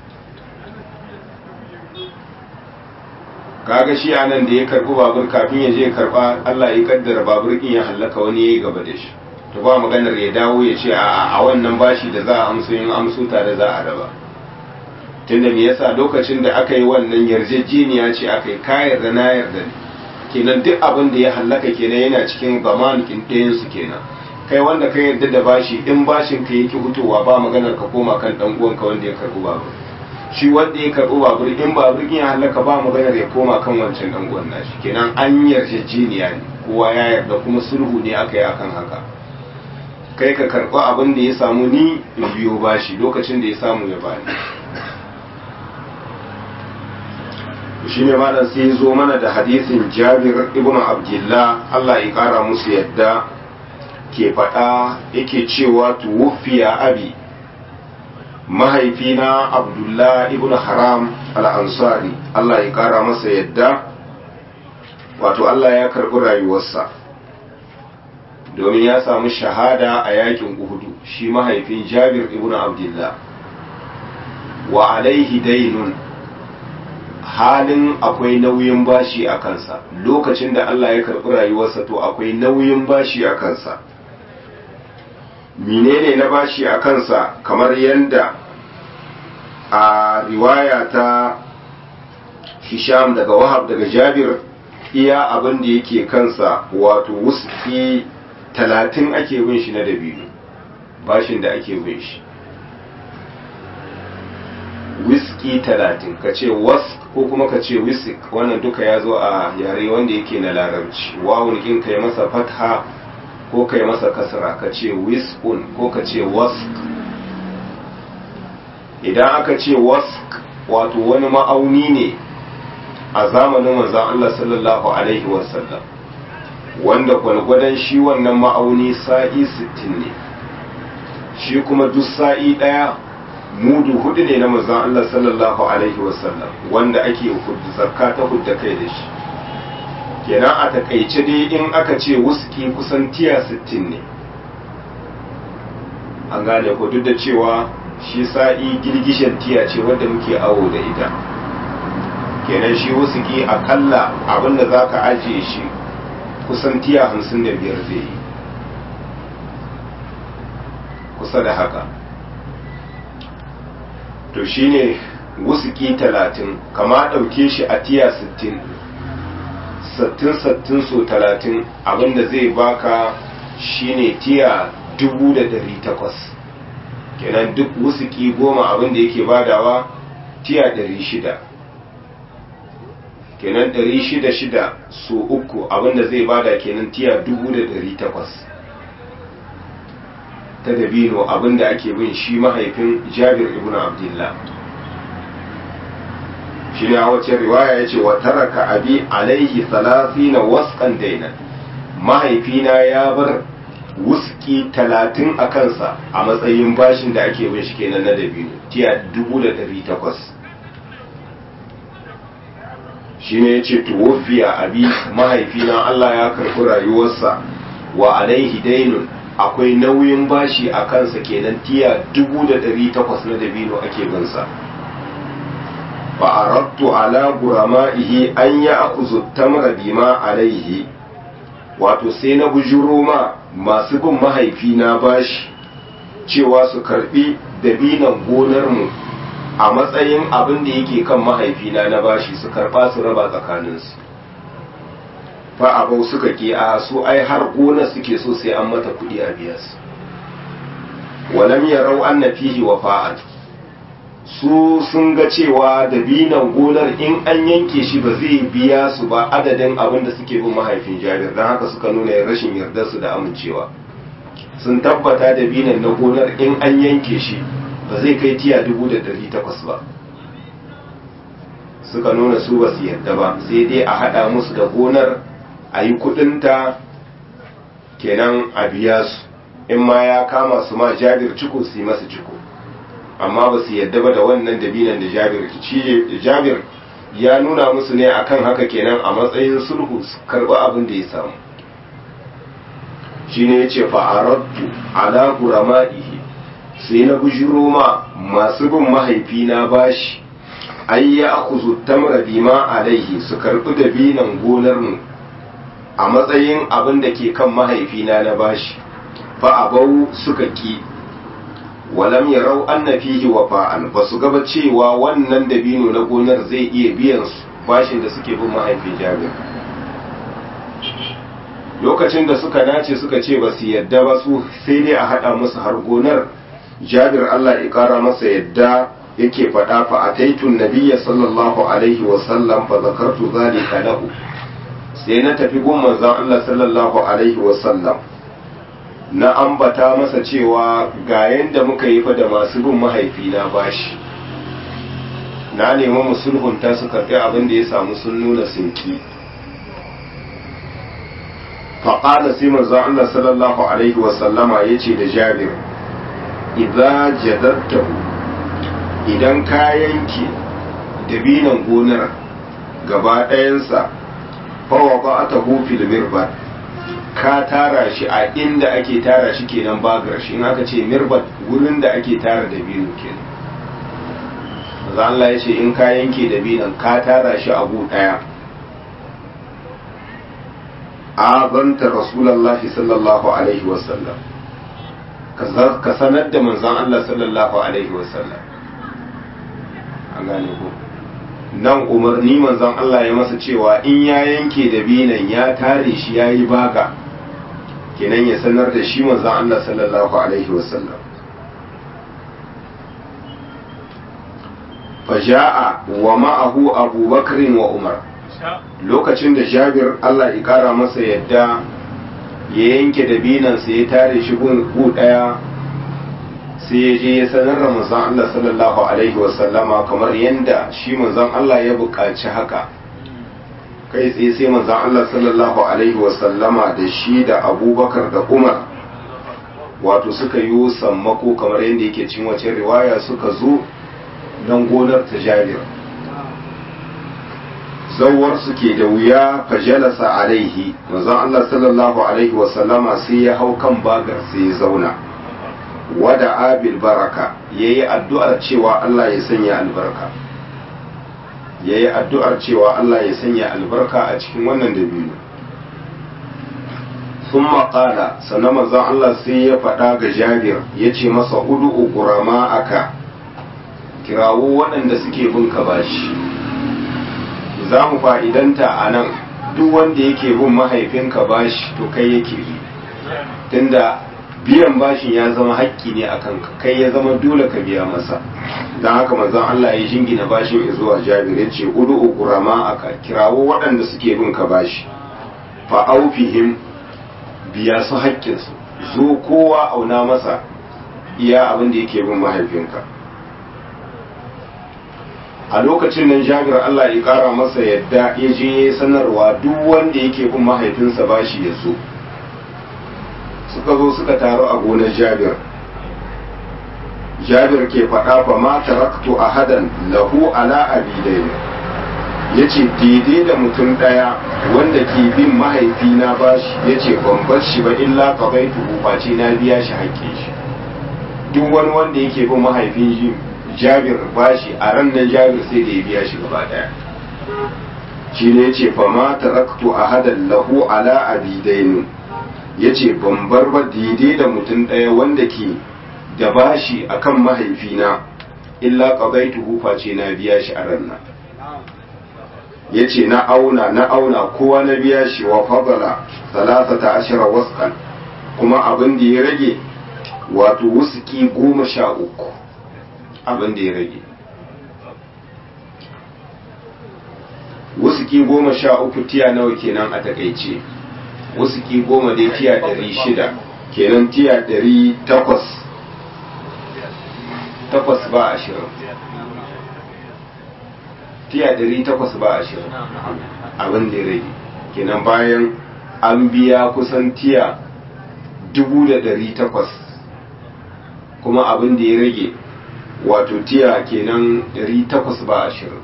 Speaker 1: kaga shi anan da ya karbi babur kafin ya je karba Allah ya kaddara babur din ya hallaka wani yayi gaba da shi to ba maganar ya dawo ya ce a a wannan bashi da za a amso yin amso tare za a raba tunda me yasa lokacin da aka yi wannan yarjejeniya ce aka yi kayar da na yarda ne kenan duk abin da ya hallaka kenan yana cikin zamanikin ɗayan su kenan kai wanda ka yarda da bashi in bashin ka yake hutowa ba maganar ka koma kan dan uwanka wanda ya karbi babur shi wanda ya karɓi babur in babur ya halaka ba maganar ya koma kan wancan dan uwan nashi kenan an yarjejeniya ne kowa ya yarda kuma sulhu ne aka yi akan haka kai ka karɓi abin da ya samu ni in biyo bashi lokacin da ya samu ya bani shi ne malam sai zo mana da hadisin jabir ibn abdullah Allah ya kara musu yadda ke faɗa yake cewa tuwfiya abi mahaifina abdullah ibn haram al-ansari Allah ya kara masa yadda wato Allah ya karɓi rayuwarsa domin ya samu shahada a yakin uhudu shi mahaifin jabir ibn abdullah wa alaihi dainun halin akwai nauyin bashi a kansa lokacin da Allah ya karɓi rayuwarsa to akwai nauyin bashi a kansa menene na bashi a kansa kamar yadda a riwaya ta hisham daga wahab daga jabir iya abin da yake kansa wato wuski talatin ake bin shi na dabino bashin da ake bin shi wiski talatin ka ce wask ko kuma ka ce wisik wannan duka ya zo a yare wanda yake na larabci wawun kin kai masa fatha ko kai masa kasra ka ce wiskun ko ka ce wask idan aka ce wask wato wani ma'auni ne a zamanin manzon Allah sallallahu alaihi wasallam wanda gwargwadon shi wannan ma'auni sa'i 60 ne shi kuma duk sa'i daya mudu hudu ne na manzon Allah sallallahu alaihi wasallam wanda ake zakka ta hudda kai da shi kenan a takaice dai in aka ce wuski kusan tiya 60 ne an gane ko duk da cewa shi sa'i girgishin tiya ce wadda muke awo da ita kenan shi wuski akalla abinda za ka ajiye shi kusan tiya 55 zai yi kusa da haka to shine wusuki talatin kama ɗauke shi a tiya sittin sattin sattin so talatin abinda zai baka shine tiya dubu da dari takwas kenan duk wusuki goma abinda yake badawa tiya dari shida kenan dari shida shida so uku abinda zai bada kenan tiya dubu da dari takwas ta dabino abinda ake bin shi mahaifin jabir ibn abdullah shi ne a wacce riwaya ya ce wa taraka abi alaihi na waskan daina mahaifina ya bar wuski talatin a kansa a matsayin bashin da ake bin shi kenan na dabino tiya dubu da dari takwas shine yace tuwfiya abi mahaifina Allah ya karɓi rayuwarsa wa alaihi dainun akwai nauyin bashi a kansa kenan tiya dubu da ɗari takwas na dabino ake binsa fa aradtu ala gurama'ihi an ya akuzu tamra bima alaihi wato sai na bujuro ma masu bin mahaifina bashi cewa su karbi dabinan gonarmu a matsayin abin da yake kan mahaifina na bashi su karba su raba tsakaninsu fa abau suka ke a su ai har gona suke so sai an mata kudi a biya su walam yarau anna fihi wafa'at su sun ga cewa dabinan gonar in an yanke shi ba zai biya su ba adadin abin da suke bin mahaifin jabir don haka suka nuna rashin yardar su da amincewa sun tabbata dabinan na gonar in an yanke shi ba zai kai tiya dubu da dari takwas ba suka nuna su ba su yarda ba sai dai a haɗa musu da gonar a yi kudinta kenan a biya su in ma ya kama su ma jabir ciko su yi masa ciko amma ba su yadda ba da wannan dabinan da jabir jabir ya nuna musu ne akan haka kenan a matsayin sulhu su karɓi abin da ya samu shine ya ce fa'arattu ala gurama'ihi sai na bujiro ma masu bin mahaifina bashi ai ya akuzu tamra bima alaihi su karɓi dabinan gonar mu a matsayin abin da ke kan mahaifina na bashi fa abau suka ki walam yarau anna fihi wafa'an ba su gaba cewa wannan dabino na gonar zai iya biyan su bashin da suke bin mahaifin jabir lokacin da suka nace suka ce ba su yadda ba su sai dai a haɗa musu har gonar jabir Allah ya ƙara masa yadda yake faɗa fa ataitun nabiyya sallallahu alaihi wa sallam fa zakartu zalika lahu sai na tafi gun manzon Allah sallallahu alaihi wa sallam na ambata masa cewa ga yanda muka yi fa da masu bin mahaifina bashi na nemi musulhunta su karɓi abin da ya samu sun nuna sinki faƙala sai manzo Allah sallallahu alaihi wa sallama yace da Jabir idza jadattahu idan ka yanke dabinan gonar gaba ɗayansa fawa ba ta fil mirbat ka tara shi a inda ake tara shi kenan bagar shi in aka ce mirbat wurin da ake tara dabino kenan manzo Allah ya ce in ka yanke dabinan ka tara shi a gu ɗaya azanta rasulallahi sallallahu alaihi wasallam ka sanar da manzon Allah sallallahu alaihi wasallam an gane ko nan umarni manzon Allah ya masa cewa in ya yanke da binan ya tare shi ya yi baga kenan ya sanar da shi manzon Allah sallallahu alaihi wasallam faja'a wa ma'ahu abubakar wa umar lokacin da jabir Allah ya kara masa yadda ya yanke da binansa ya tare shi gu daya sai ya je ya sanar da manzon Allah sallallahu alaihi wasallama kamar yadda shi manzon Allah ya buƙaci haka kai tsaye sai manzon Allah sallallahu alaihi wasallama da shi da abubakar da umar wato suka yi sammako kamar yadda yake cin wace riwaya suka zo don gonar ta jabir zawar suke da wuya fajalasa alaihi manzon Allah sallallahu alaihi wasallama sai ya hau kan bagar sai ya zauna wada abil baraka yayi addu'ar cewa Allah ya sanya albarka yayi addu'ar cewa Allah ya sanya albarka a cikin wannan dabino thumma qala sannan manzon Allah sai ya faɗa ga Jabir yace masa ud'u qurama aka kirawo waɗanda suke bin ka bashi za mu fa'idanta a nan duk wanda yake bin mahaifinka bashi to kai yake bi tunda biyan bashin ya zama haƙƙi ne a kanka kai ya zama dole ka biya masa don haka manzon Allah ya jingina bashin zuwa jabir ya ce udu ukurama aka kirawo waɗanda suke bin ka bashi fa aufihim biya su haƙƙinsu zo kowa auna masa iya abin da yake bin mahaifinka a lokacin nan jabir Allah ya kara masa yadda ya je sanarwa duk wanda yake bin mahaifinsa bashi ya zo suka zo suka taru a gonar jabir jabir ke faɗa fa ma taraktu ahadan lahu ala abidain ya ce daidai da mutum ɗaya wanda ke bin mahaifina bashi ya ce ban bar shi ba illa ka bai face na biya shi haƙƙin shi duk wani wanda yake bin mahaifin shi jabir bashi a ran nan jabir sai da ya biya shi gaba ɗaya shi ne ya ce fa ma taraktu ahadan lahu ala abidainu ya ce ban bar ba daidai da mutum ɗaya wanda ke da bashi akan mahaifina illa qadaytuhu face na biya shi a ran nan ya ce na auna na auna kowa na biya shi wa fadala talatata ashira waskan kuma abin da ya rage wato wusuki goma sha uku abin da ya rage wusuki goma sha uku tiya nawa kenan a takaice wusuki goma dai tiya ɗari shida kenan tiya ɗari takwas takwas ba ashirin tiya ɗari takwas ba ashirin abin da ya rage kenan bayan an biya kusan tiya dubu da ɗari takwas kuma abin da ya rage wato tiya kenan ɗari takwas ba ashirin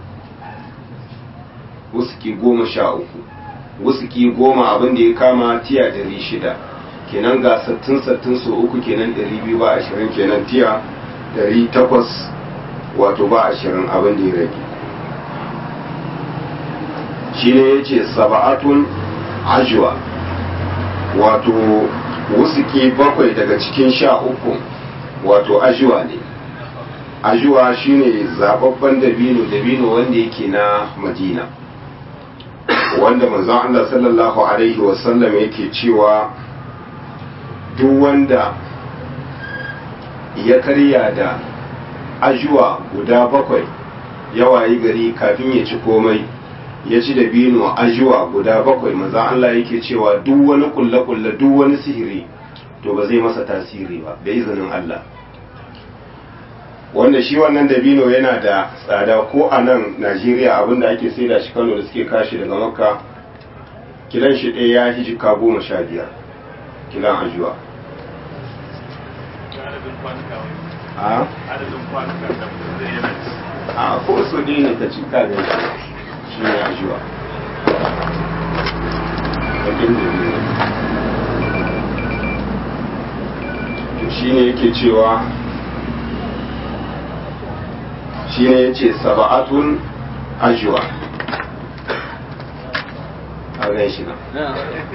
Speaker 1: wusuki goma sha uku wusuki goma abin da ya kama tiya ɗari shida kenan ga sattin sattin so uku kenan ɗari biyu ba ashirin kenan tiya ɗari takwas wato ba ashirin abin da ya rage shi ne ya ce saba'atun ajuwa wato wusuki bakwai daga cikin sha uku wato ajuwa ne ajuwa shine zababban dabino dabino wanda yake na madina wanda manzon Allah sallallahu alaihi wasallam yake cewa duk wanda ya karya da ajuwa guda bakwai yawayi gari kafin ya ci komai ya ci dabino ajuwa guda bakwai manzon Allah yake cewa duk wani kulle-kulle duk wani sihiri to ba zai masa tasiri ba da izinin Allah wanda shi wannan dabino yana da tsada ko a nan najeriya abinda ake saida shi kano da suke kashi daga makka kilan shi ɗaya ya shi jika goma sha biyar kilan ajuwa a ko so ne ne ka ci ka ga shi ne ajuwa shi ne yake cewa shi ne ya ce saba'atun ajuwa a gan shi nan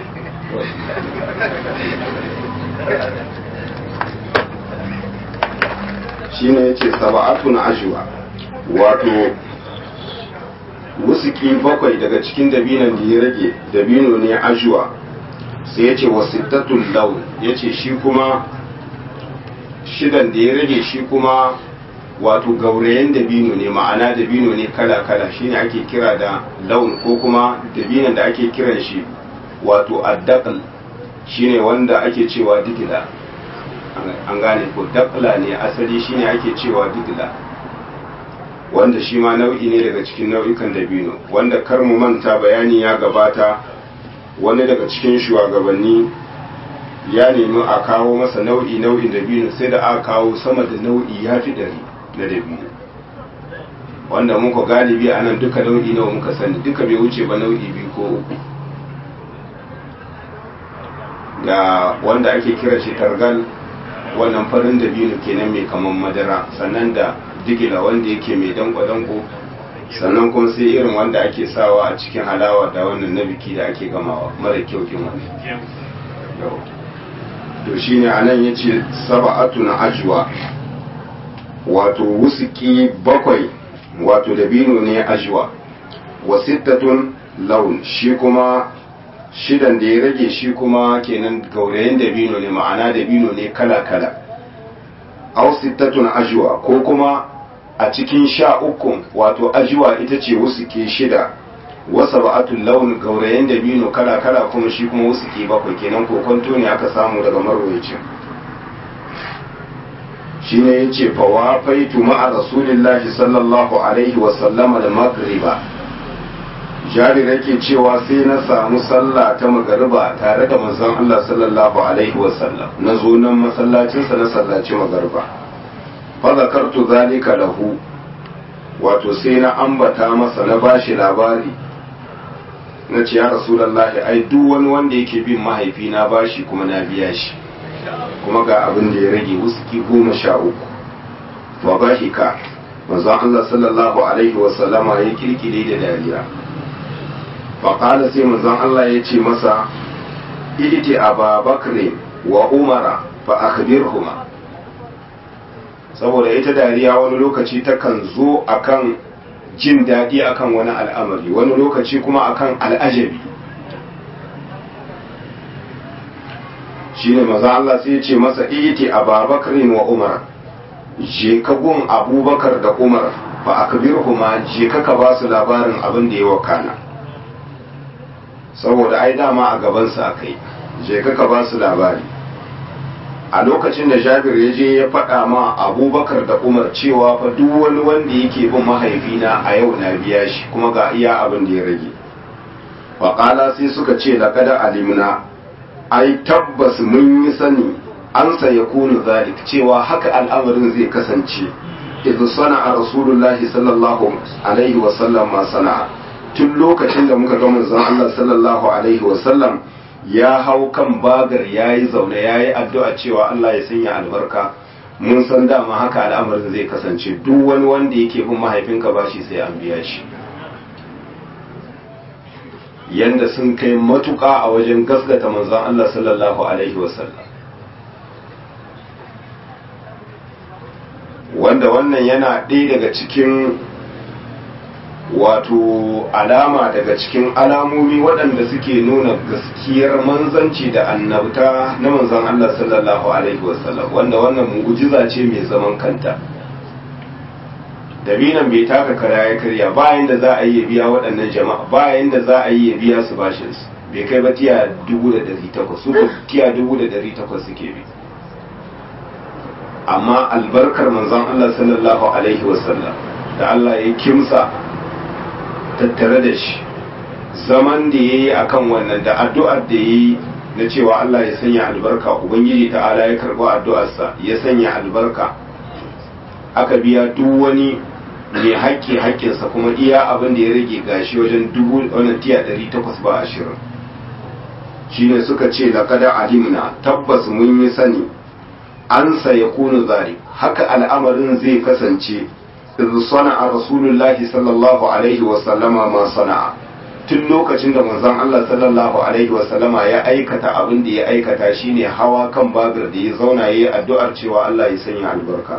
Speaker 1: shi ne ya ce saba'atun ajuwa wato wusuki bakwai daga cikin dabinan da ya rage dabino ne ajuwa sai ya ce wasittatun lau ya ce shi kuma shidan da ya rage shi kuma wato gaurayen dabino ne ma'ana dabino ne kala-kala shine ake kira da laun ko kuma dabinon da ake kiran shi wato addaqal shine wanda ake cewa digila an gane ko daqla ne asali shine ake cewa digila wanda shi ma nau'i ne daga cikin nau'ikan dabino wanda kar mu manta bayani ya gabata wani daga cikin shugabanni ya nemi a kawo masa nau'i nau'in dabino sai da aka kawo sama da nau'i ya fi ɗari na dabino wanda muka galibi a nan duka nau'i nawa muka sani duka bai wuce ba nau'i biyu ko uku da wanda ake kira shi targal wannan farin dabino kenan mai kaman madara sannan da digila wanda yake mai danko-danko sannan kuma sai irin wanda ake sawa a cikin halawa da wannan na biki da ake gamawa mara kyau kin wani to shine anan yace sab'atun ajwa wato wusuki bakwai wato dabino ne ajwa wa sittatun laun shi kuma shidan da ya rage shi kuma kenan gaurayen dabino ne ma'ana dabino ne kala-kala aw sittatun ajwa ko kuma a cikin sha uku wato ajwa ita ce wusuki shida wasa ba'atul laun gaurayen dabino kala-kala kuma shi kuma wusuki bakwai kenan kokonto ne aka samu daga marwayacin shi ne ya ce fawa faitu ma'a rasulillahi sallallahu alaihi wasallama da magriba jari yake cewa sai na samu sallah ta magariba tare da manzon Allah sallallahu alaihi wasallam na zo nan masallacinsa na sallaci magariba fa zakartu zalika lahu wato sai na ambata masa na bashi labari na ce ya rasulallahi ai duk wani wanda yake bin mahaifi na bashi kuma na biya shi kuma ga abin da ya rage wuski goma sha uku wa bashi ka manzon Allah sallallahu alaihi wa sallama ya kirkire da dariya fa qala sai manzon Allah ya ce masa iditi aba bakri wa umara fa akhbirhuma saboda ita dariya wani lokaci takan zo akan jin daɗi akan wani al'amari wani lokaci kuma akan al'ajabi shi ne maza Allah sai ce masa iti a babakarin wa umar je ka gun abubakar da umar ba a kabirhuma je ka ka ba su labarin abin da ya wakana saboda ai dama a gabansa aka yi je ka ka ba su labari a lokacin da jabir ya je ya faɗa ma abubakar da umar cewa fa duk wani wanda yake bin mahaifina a yau na biya shi kuma ga iya abin da ya rage faƙala sai suka ce laƙada alimna ai tabbas mun yi sani an ya kunu zalik cewa haka al'amarin zai kasance idan sana'a rasulullahi sallallahu alaihi wasallam ma sana'a tun lokacin da muka ga manzon Allah sallallahu alaihi wasallam ya hau kan bagar ya yi zaune ya yi addu'a cewa Allah ya sanya albarka mun san dama haka al'amarin zai kasance duk wani wanda yake bin mahaifinka ba shi sai an biya shi yanda sun kai matuƙa a wajen gasgata manzon Allah sallallahu alaihi wasallam wanda wannan yana ɗaya daga cikin wato alama daga cikin alamomi waɗanda suke nuna gaskiyar manzanci da annabta na manzan Allah sallallahu alaihi wasallam wanda wannan mu'jiza ce mai zaman kanta dabinan bai taka kara ya karya bayan da za a yi biya waɗannan jama'a bayan da za a yi biya su bashin su bai kai ba tiya dubu da ɗari takwas su ko tiya dubu da ɗari takwas suke bi amma albarkar manzan Allah sallallahu alaihi wasallam da Allah ya kimsa tattare da shi zaman da ya yi a kan wannan da addu'ar da ya yi na cewa Allah ya sanya albarka Ubangiji ta'ala ya karɓi addu'arsa ya sanya albarka aka biya duk wani mai haƙƙi haƙƙinsa kuma iya abin da ya rage gashi wajen dubu wannan tiya ɗari takwas ba ashirin shi ne suka ce laƙada alimna tabbas mun yi sani an ya kunu zari haka al'amarin zai kasance إذ صنع رسول الله صلى الله عليه وسلم ما صنع tun lokacin da manzon Allah sallallahu alaihi wasallama ya aikata abin da ya aikata shine hawa kan babir da ya zauna yayi addu'ar cewa Allah ya sanya albarka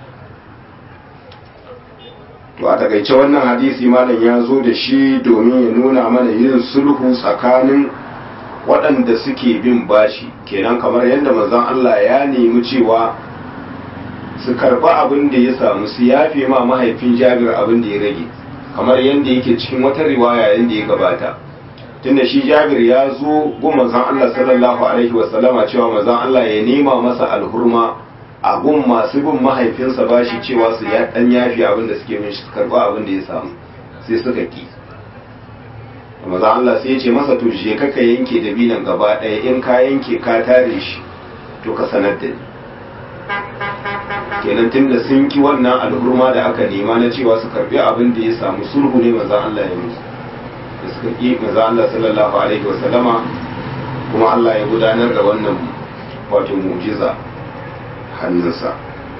Speaker 1: to a takaice wannan hadisi malam ya zo da shi domin ya nuna mana yin sulhu tsakanin waɗanda suke bin bashi kenan kamar yadda manzon Allah ya nemi cewa su karba abin da ya samu su yafe ma mahaifin jabir abin da ya rage kamar yadda yake cikin wata riwaya yadda ya gabata tunda shi jabir ya zo gun manzon Allah sallallahu alaihi wasallama cewa manzon Allah ya nema masa alhurma a gun masu bin mahaifinsa bashi cewa su ya dan yafe abin da suke min su karba abin da ya samu sai suka ki manzon Allah sai ya ce masa to je ka yanke dabinan gaba ɗaya in ka yanke ka tare shi to ka sanar da ni kenan tunda sun ki wannan al'urma da aka nema na cewa su karbi abin da ya samu sulhu ne manzon Allah ya musu da suka ki manzon Allah sallallahu alaihi wasallama kuma Allah ya gudanar da wannan wato mu'jiza hannunsa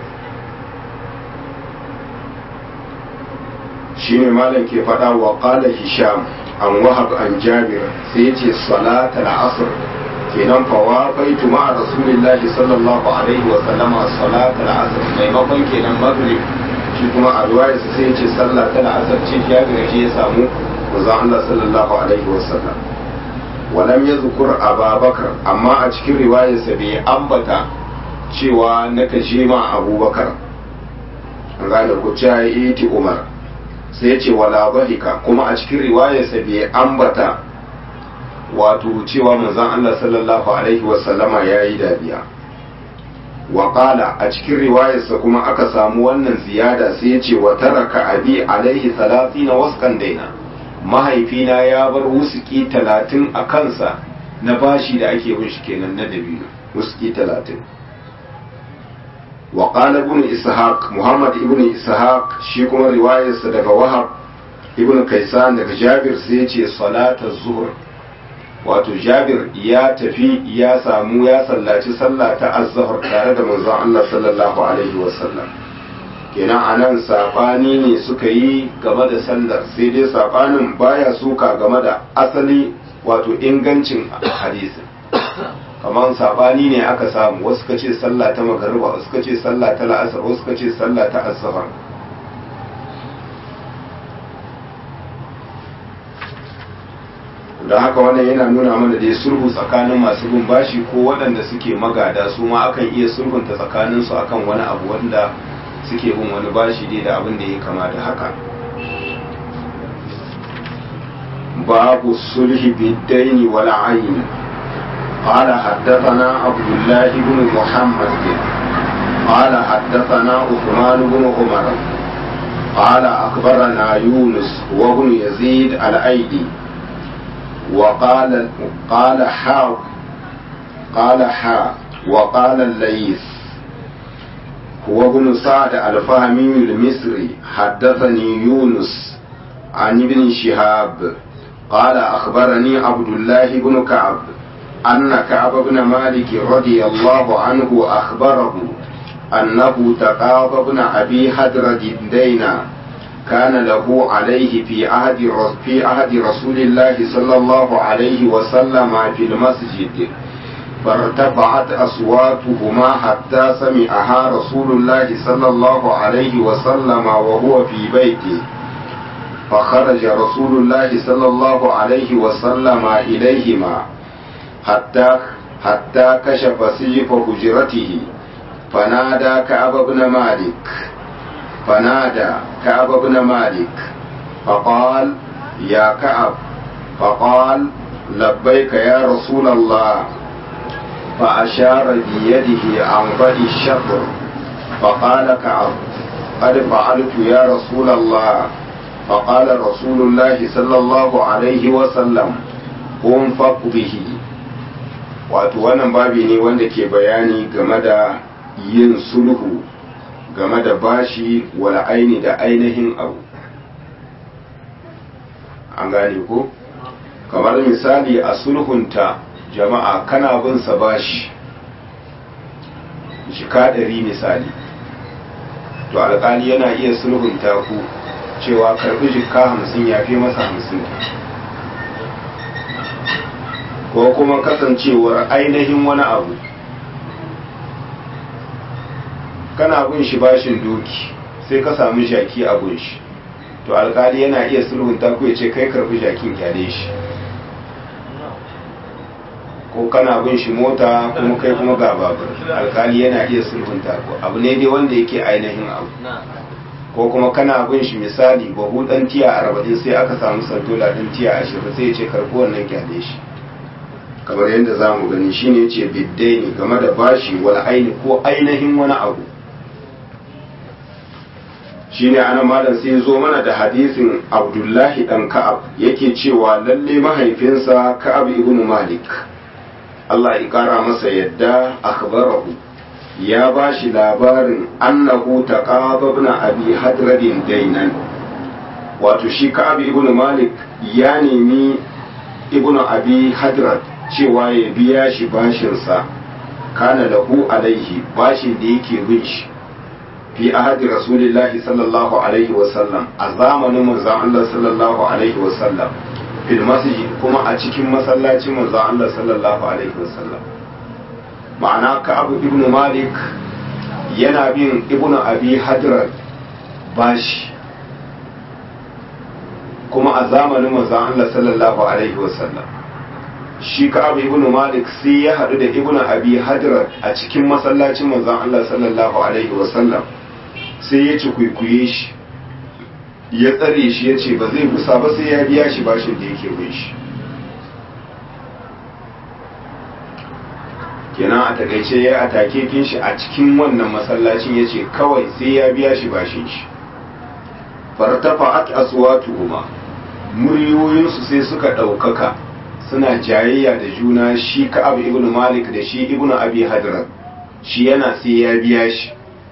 Speaker 1: shine malam ke faɗa wa qala hisham an wahab an jabir sai yace salatul asr kenan fawa baitu ma'a rasulillahi sallallahu alaihi wa sallama salat al-asr maimakon kenan maghrib shi kuma a ruwaya sai ce sallah ta al-asr ce ya ga shi ya samu manzon Allah sallallahu alaihi wa sallam walam yadhkur ababakar amma a cikin riwayarsa bai ambata cewa na kashe ma abubakar an gane ku ya iti umar sai ya ce wala bahika kuma a cikin riwayarsa bai ambata wato cewa manzon Allah sallallahu alaihi wasallama ya yi dariya waƙala a cikin riwayarsa kuma aka samu wannan ziyada sai ya ce wa taraka abi alaihi salatina waskan daina mahaifina ya bar wusuki talatin a kansa na bashi da ake bin shi kenan na dabino wusuki talatin wa qala ibn ishaq muhammad ibn ishaq shi kuma riwayarsa daga wahab ibn kaisan daga jabir sai ya ce salatar zuhur wato jabir ya tafi ya samu ya sallaci sallah ta azhar tare da manzon Allah sallallahu alaihi wasallam kenan anan sabani ne suka yi game da sallar sai dai sabanin baya suka game da asali wato ingancin hadisi kamar sabani ne aka samu wasu ka ce sallah ta magariba wasu ka ce sallah ta la'asar wasu ka ce sallah ta azhar don haka wannan yana nuna mana da sulhu tsakanin masu bin bashi ko waɗanda suke magada su ma akan iya sulhunta tsakaninsu akan wani abu wanda suke bin wani bashi dai da abin da ya kama da haka babu sulhi biddaini wal ayn قال حدثنا عبد الله بن محمد قال حدثنا عثمان بن عمر قال أخبرنا يونس وابن يزيد الأيدي وقال قال حا قال حا وقال الليث هو ابن سعد الفهمي المصري حدثني يونس عن ابن شهاب قال أخبرني عبد الله بن كعب أن كعب بن مالك رضي الله عنه أخبره أنه تقاضى ابن أبي حدرد دينا كان له عليه في عهد في عهد رسول الله صلى الله عليه وسلم في المسجد فارتفعت أصواتهما حتى سمعها رسول الله صلى الله عليه وسلم وهو في بيته فخرج رسول الله صلى الله عليه وسلم إليهما حتى حتى كشف سجف حجرته فنادى كعب بن مالك فنادى كعب بن مالك فقال يا كعب فقال لبيك يا رسول الله فأشار بيده عن بدي الشطر فقال كعب قد فعلت يا رسول الله فقال رسول الله صلى الله عليه وسلم انفق به wato wannan babi ne wanda ke bayani game da yin sulhu game da bashi wala aini da ainihin abu an gane ko kamar misali a sulhunta jama'a kana bin sa bashi jika ɗari misali to alƙali yana iya sulhunta ku cewa karɓi jika hamsin ya fi masa hamsin ko kuma kasancewar ainihin wani abu kana bin shi bashin doki sai ka samu jaki a gun shi to alkali yana iya sulhunta ku ya ce kai karbi jakin kyale shi ko kana bin shi mota kuma kai kuma ga babur alkali yana iya sulhunta ku abu ne dai wanda yake ainihin abu ko kuma kana bin shi misali bahu dan tiya arba'in sai aka samu santola dan tiya ashirin sai ya ce karbi wannan kyale shi kamar yadda za mu gani shine ya ce biddaini game da bashi wal aini ko ainihin wani abu shine ana malam sai zo mana da hadisin abdullahi dan ka'ab yake cewa lalle mahaifinsa ka'ab ibn malik Allah ya kara masa yadda akhbarahu ya bashi labarin annahu taqaba ibn abi hadradin dainan wato shi ka'ab ibn malik ya nemi ibn abi hadrad cewa ya biya shi bashinsa kana lahu alaihi bashin da yake bin shi fi ahadi rasulillahi sallallahu alaihi wasallam a zamanin manzon Allah sallallahu alaihi wasallam fil masjid kuma a cikin masallacin manzon Allah sallallahu alaihi wasallam ma'ana ka abu ibn malik yana bin ibn abi hadrat bashi kuma a zamanin manzon Allah sallallahu alaihi wasallam shi ka abu ibn malik sai ya haɗu da ibn abi hadrat a cikin masallacin manzon Allah sallallahu alaihi wasallam sai ya ci kwaikwaye shi ya tsare shi ya ce ba zai gusa ba sai ya biya shi bashin da yake bin shi kenan a takaice ya atake kin shi a cikin wannan masallacin ya ce kawai sai ya biya shi bashin shi fartafa'at aswatuhuma muryoyinsu sai suka ɗaukaka suna jayayya da juna shi ka'ab ibn malik da shi ibn abi hadrat shi yana sai ya biya shi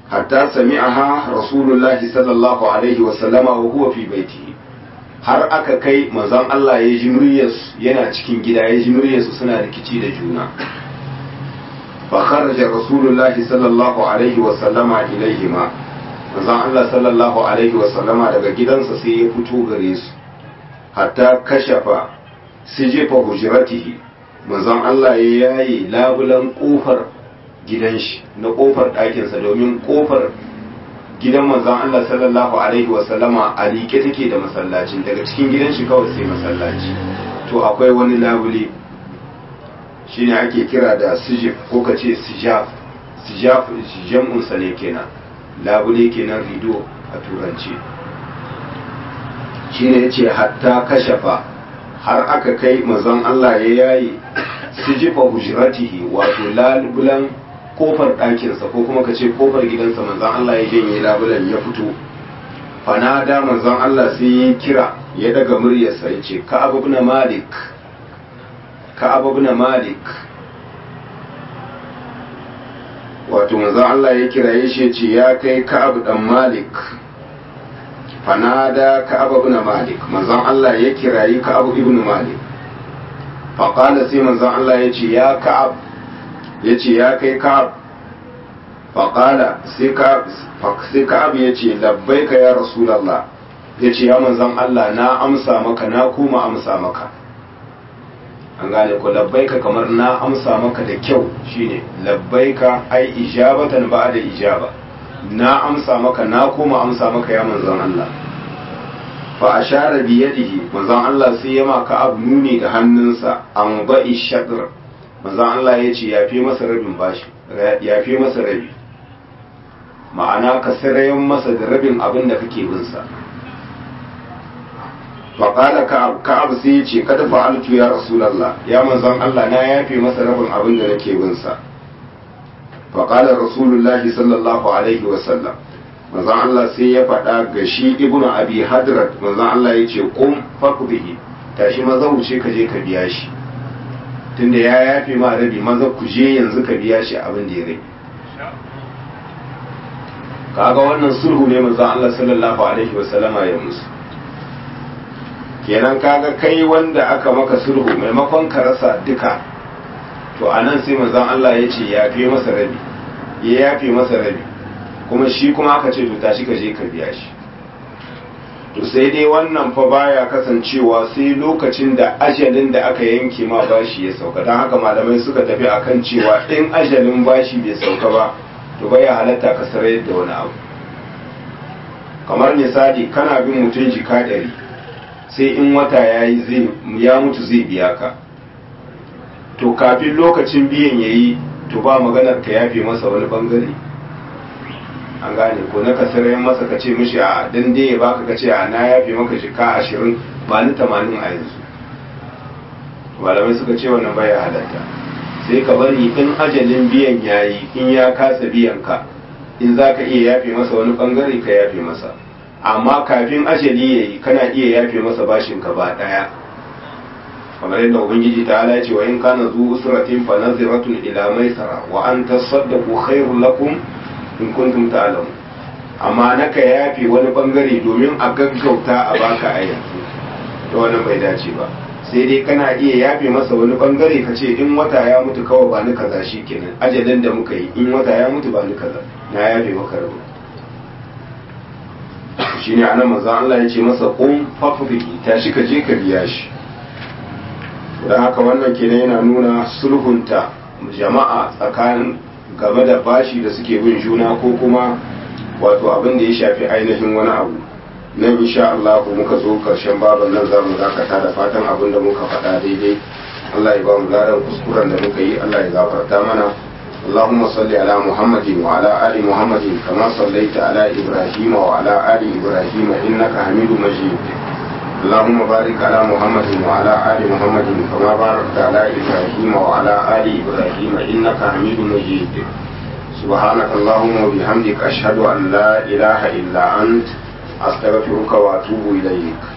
Speaker 1: hatta sami'aha rasulullahi sallallahu alaihi wa sallama wa huwa fi baitihi har aka kai manzon Allah ya ji muryarsu yana cikin gida ya ji muryarsu suna rikici da juna fa kharaja rasulullahi sallallahu alaihi wa sallama ilaihima manzon Allah sallallahu alaihi wa sallama daga gidansa sai ya fito gare su hatta kashafa sijifa hujratihi manzon Allah ya yaye labulan kofar gidan shi na kofar ɗakinsa domin kofar gidan manzon Allah sallallahu alaihi wa sallama a liƙe take da masallacin daga cikin gidan shi kawai sai masallaci to akwai wani labule shine ake kira da sijif ko ka ce sijaf sijaf jam'un sa ne kenan labule kenan rido a turanci shine yace hatta kashafa har aka kai manzon Allah ya yayi sijifa hujratihi wato labulan kofar ɗakinsa ko kuma ka ce kofar gidansa manzon Allah ya janye labulan ya fito fanada manzon Allah sai ya kira ya daga muryarsa ya ce ka'ab ibn malik ka'ab ibn malik wato manzon Allah ya kira ya ce ce ya kai ka'ab dan malik fanada ka'ab ibn malik manzon Allah ya kirayi ka'ab ibn malik faqala sai manzon Allah ya ce ya ka'ab ya ce ya kai ka'ab faƙala sai ka'ab ya ce labbai ka ya rasulallah ya ce ya manzan Allah na amsa maka na kuma amsa maka an gane ku labbai ka kamar na amsa maka da kyau shine labbai ka ai ijabatan ba da ijaba na amsa maka na kuma amsa maka ya manzan Allah fa ashara bi yadihi manzan Allah sai ya maka abu nuni da hannunsa an ba'i shadr manzan Allah ya ce ya fi masa rabin bashi ya fi masa rabi ma'ana ka sirayen masa da rabin abin da kake bin sa faƙala ka'ab sai ya ce kada fa'altu ya rasulallah ya manzan Allah na yafe masa rabin abin da nake bin sa faƙala rasulullahi sallallahu alaihi wasallam manzan Allah sai ya faɗa ga shi ibnu abi hadrat manzan Allah ya ce kum faqbihi tashi maza wuce ka je ka biya shi tunda ya yafe ma rabi maza ku je yanzu ka biya shi abin da ya rage kaga wannan sulhu ne manzon Allah sallallahu alaihi wasallama ya musu kenan kaga kai wanda aka maka sulhu maimakon ka rasa duka to anan sai manzon Allah ya ce ya fi masa rabi ya yafe masa rabi kuma shi kuma aka ce to tashi ka je ka biya shi to sai dai wannan fa baya kasancewa sai lokacin da ajalin da aka yanke ma bashi ya sauka don haka malamai suka tafi akan cewa in ajalin bashi bai sauka ba to baya halatta ka sarai da wani abu kamar misali kana bin mutum jika ɗari sai in wata ya yi ya mutu zai biya ka to kafin lokacin biyan ya yi to ba maganar ka yafe masa wani bangare an gane ko na kasarayen masa ka ce mishi a dan dai ya baka ka ce a na yafe maka jika ashirin ba ni tamanin a yanzu malamai suka ce wannan baya halatta sai ka bari in ajalin biyan yayi in ya kasa biyan ka in za ka iya yafe masa wani bangare ka yafe masa amma kafin ajali yayi kana iya yafe masa bashin ka ba daya kamar yadda ubangiji ta ala ce wa in kana zu usratin fa naziratun ila maisara wa an tasaddaqu khairul lakum in kuntum ta'lamun amma naka yafe wani bangare domin a gaggauta a baka a yanzu to wannan bai dace ba sai dai kana iya yafe masa wani bangare ka ce in wata ya mutu kawai ba ni kaza shi kenan ajalin da muka yi in wata ya mutu ba ni kaza na yafe maka rabu shine anan manzo Allah ya ce masa qum faqdi tashi ka je ka biya shi dan haka wannan kenan yana nuna sulhunta jama'a tsakanin game da bashi da suke bin juna ko kuma wato abin da ya shafi ainihin wani abu nan insha Allah muka zo karshen baban nan zamu dakata da fatan abin da muka faɗa daidai Allah ya ba mu ladan kuskuren da muka yi Allah ya gafarta mana اللهم صل على محمد وعلى آل محمد كما صليت على إبراهيم وعلى آل إبراهيم إنك حميد مجيد اللهم بارك على محمد وعلى آل محمد كما باركت على إبراهيم وعلى آل إبراهيم إنك حميد مجيد سبحانك اللهم وبحمدك أشهد أن لا إله إلا أنت أستغفرك وأتوب إليك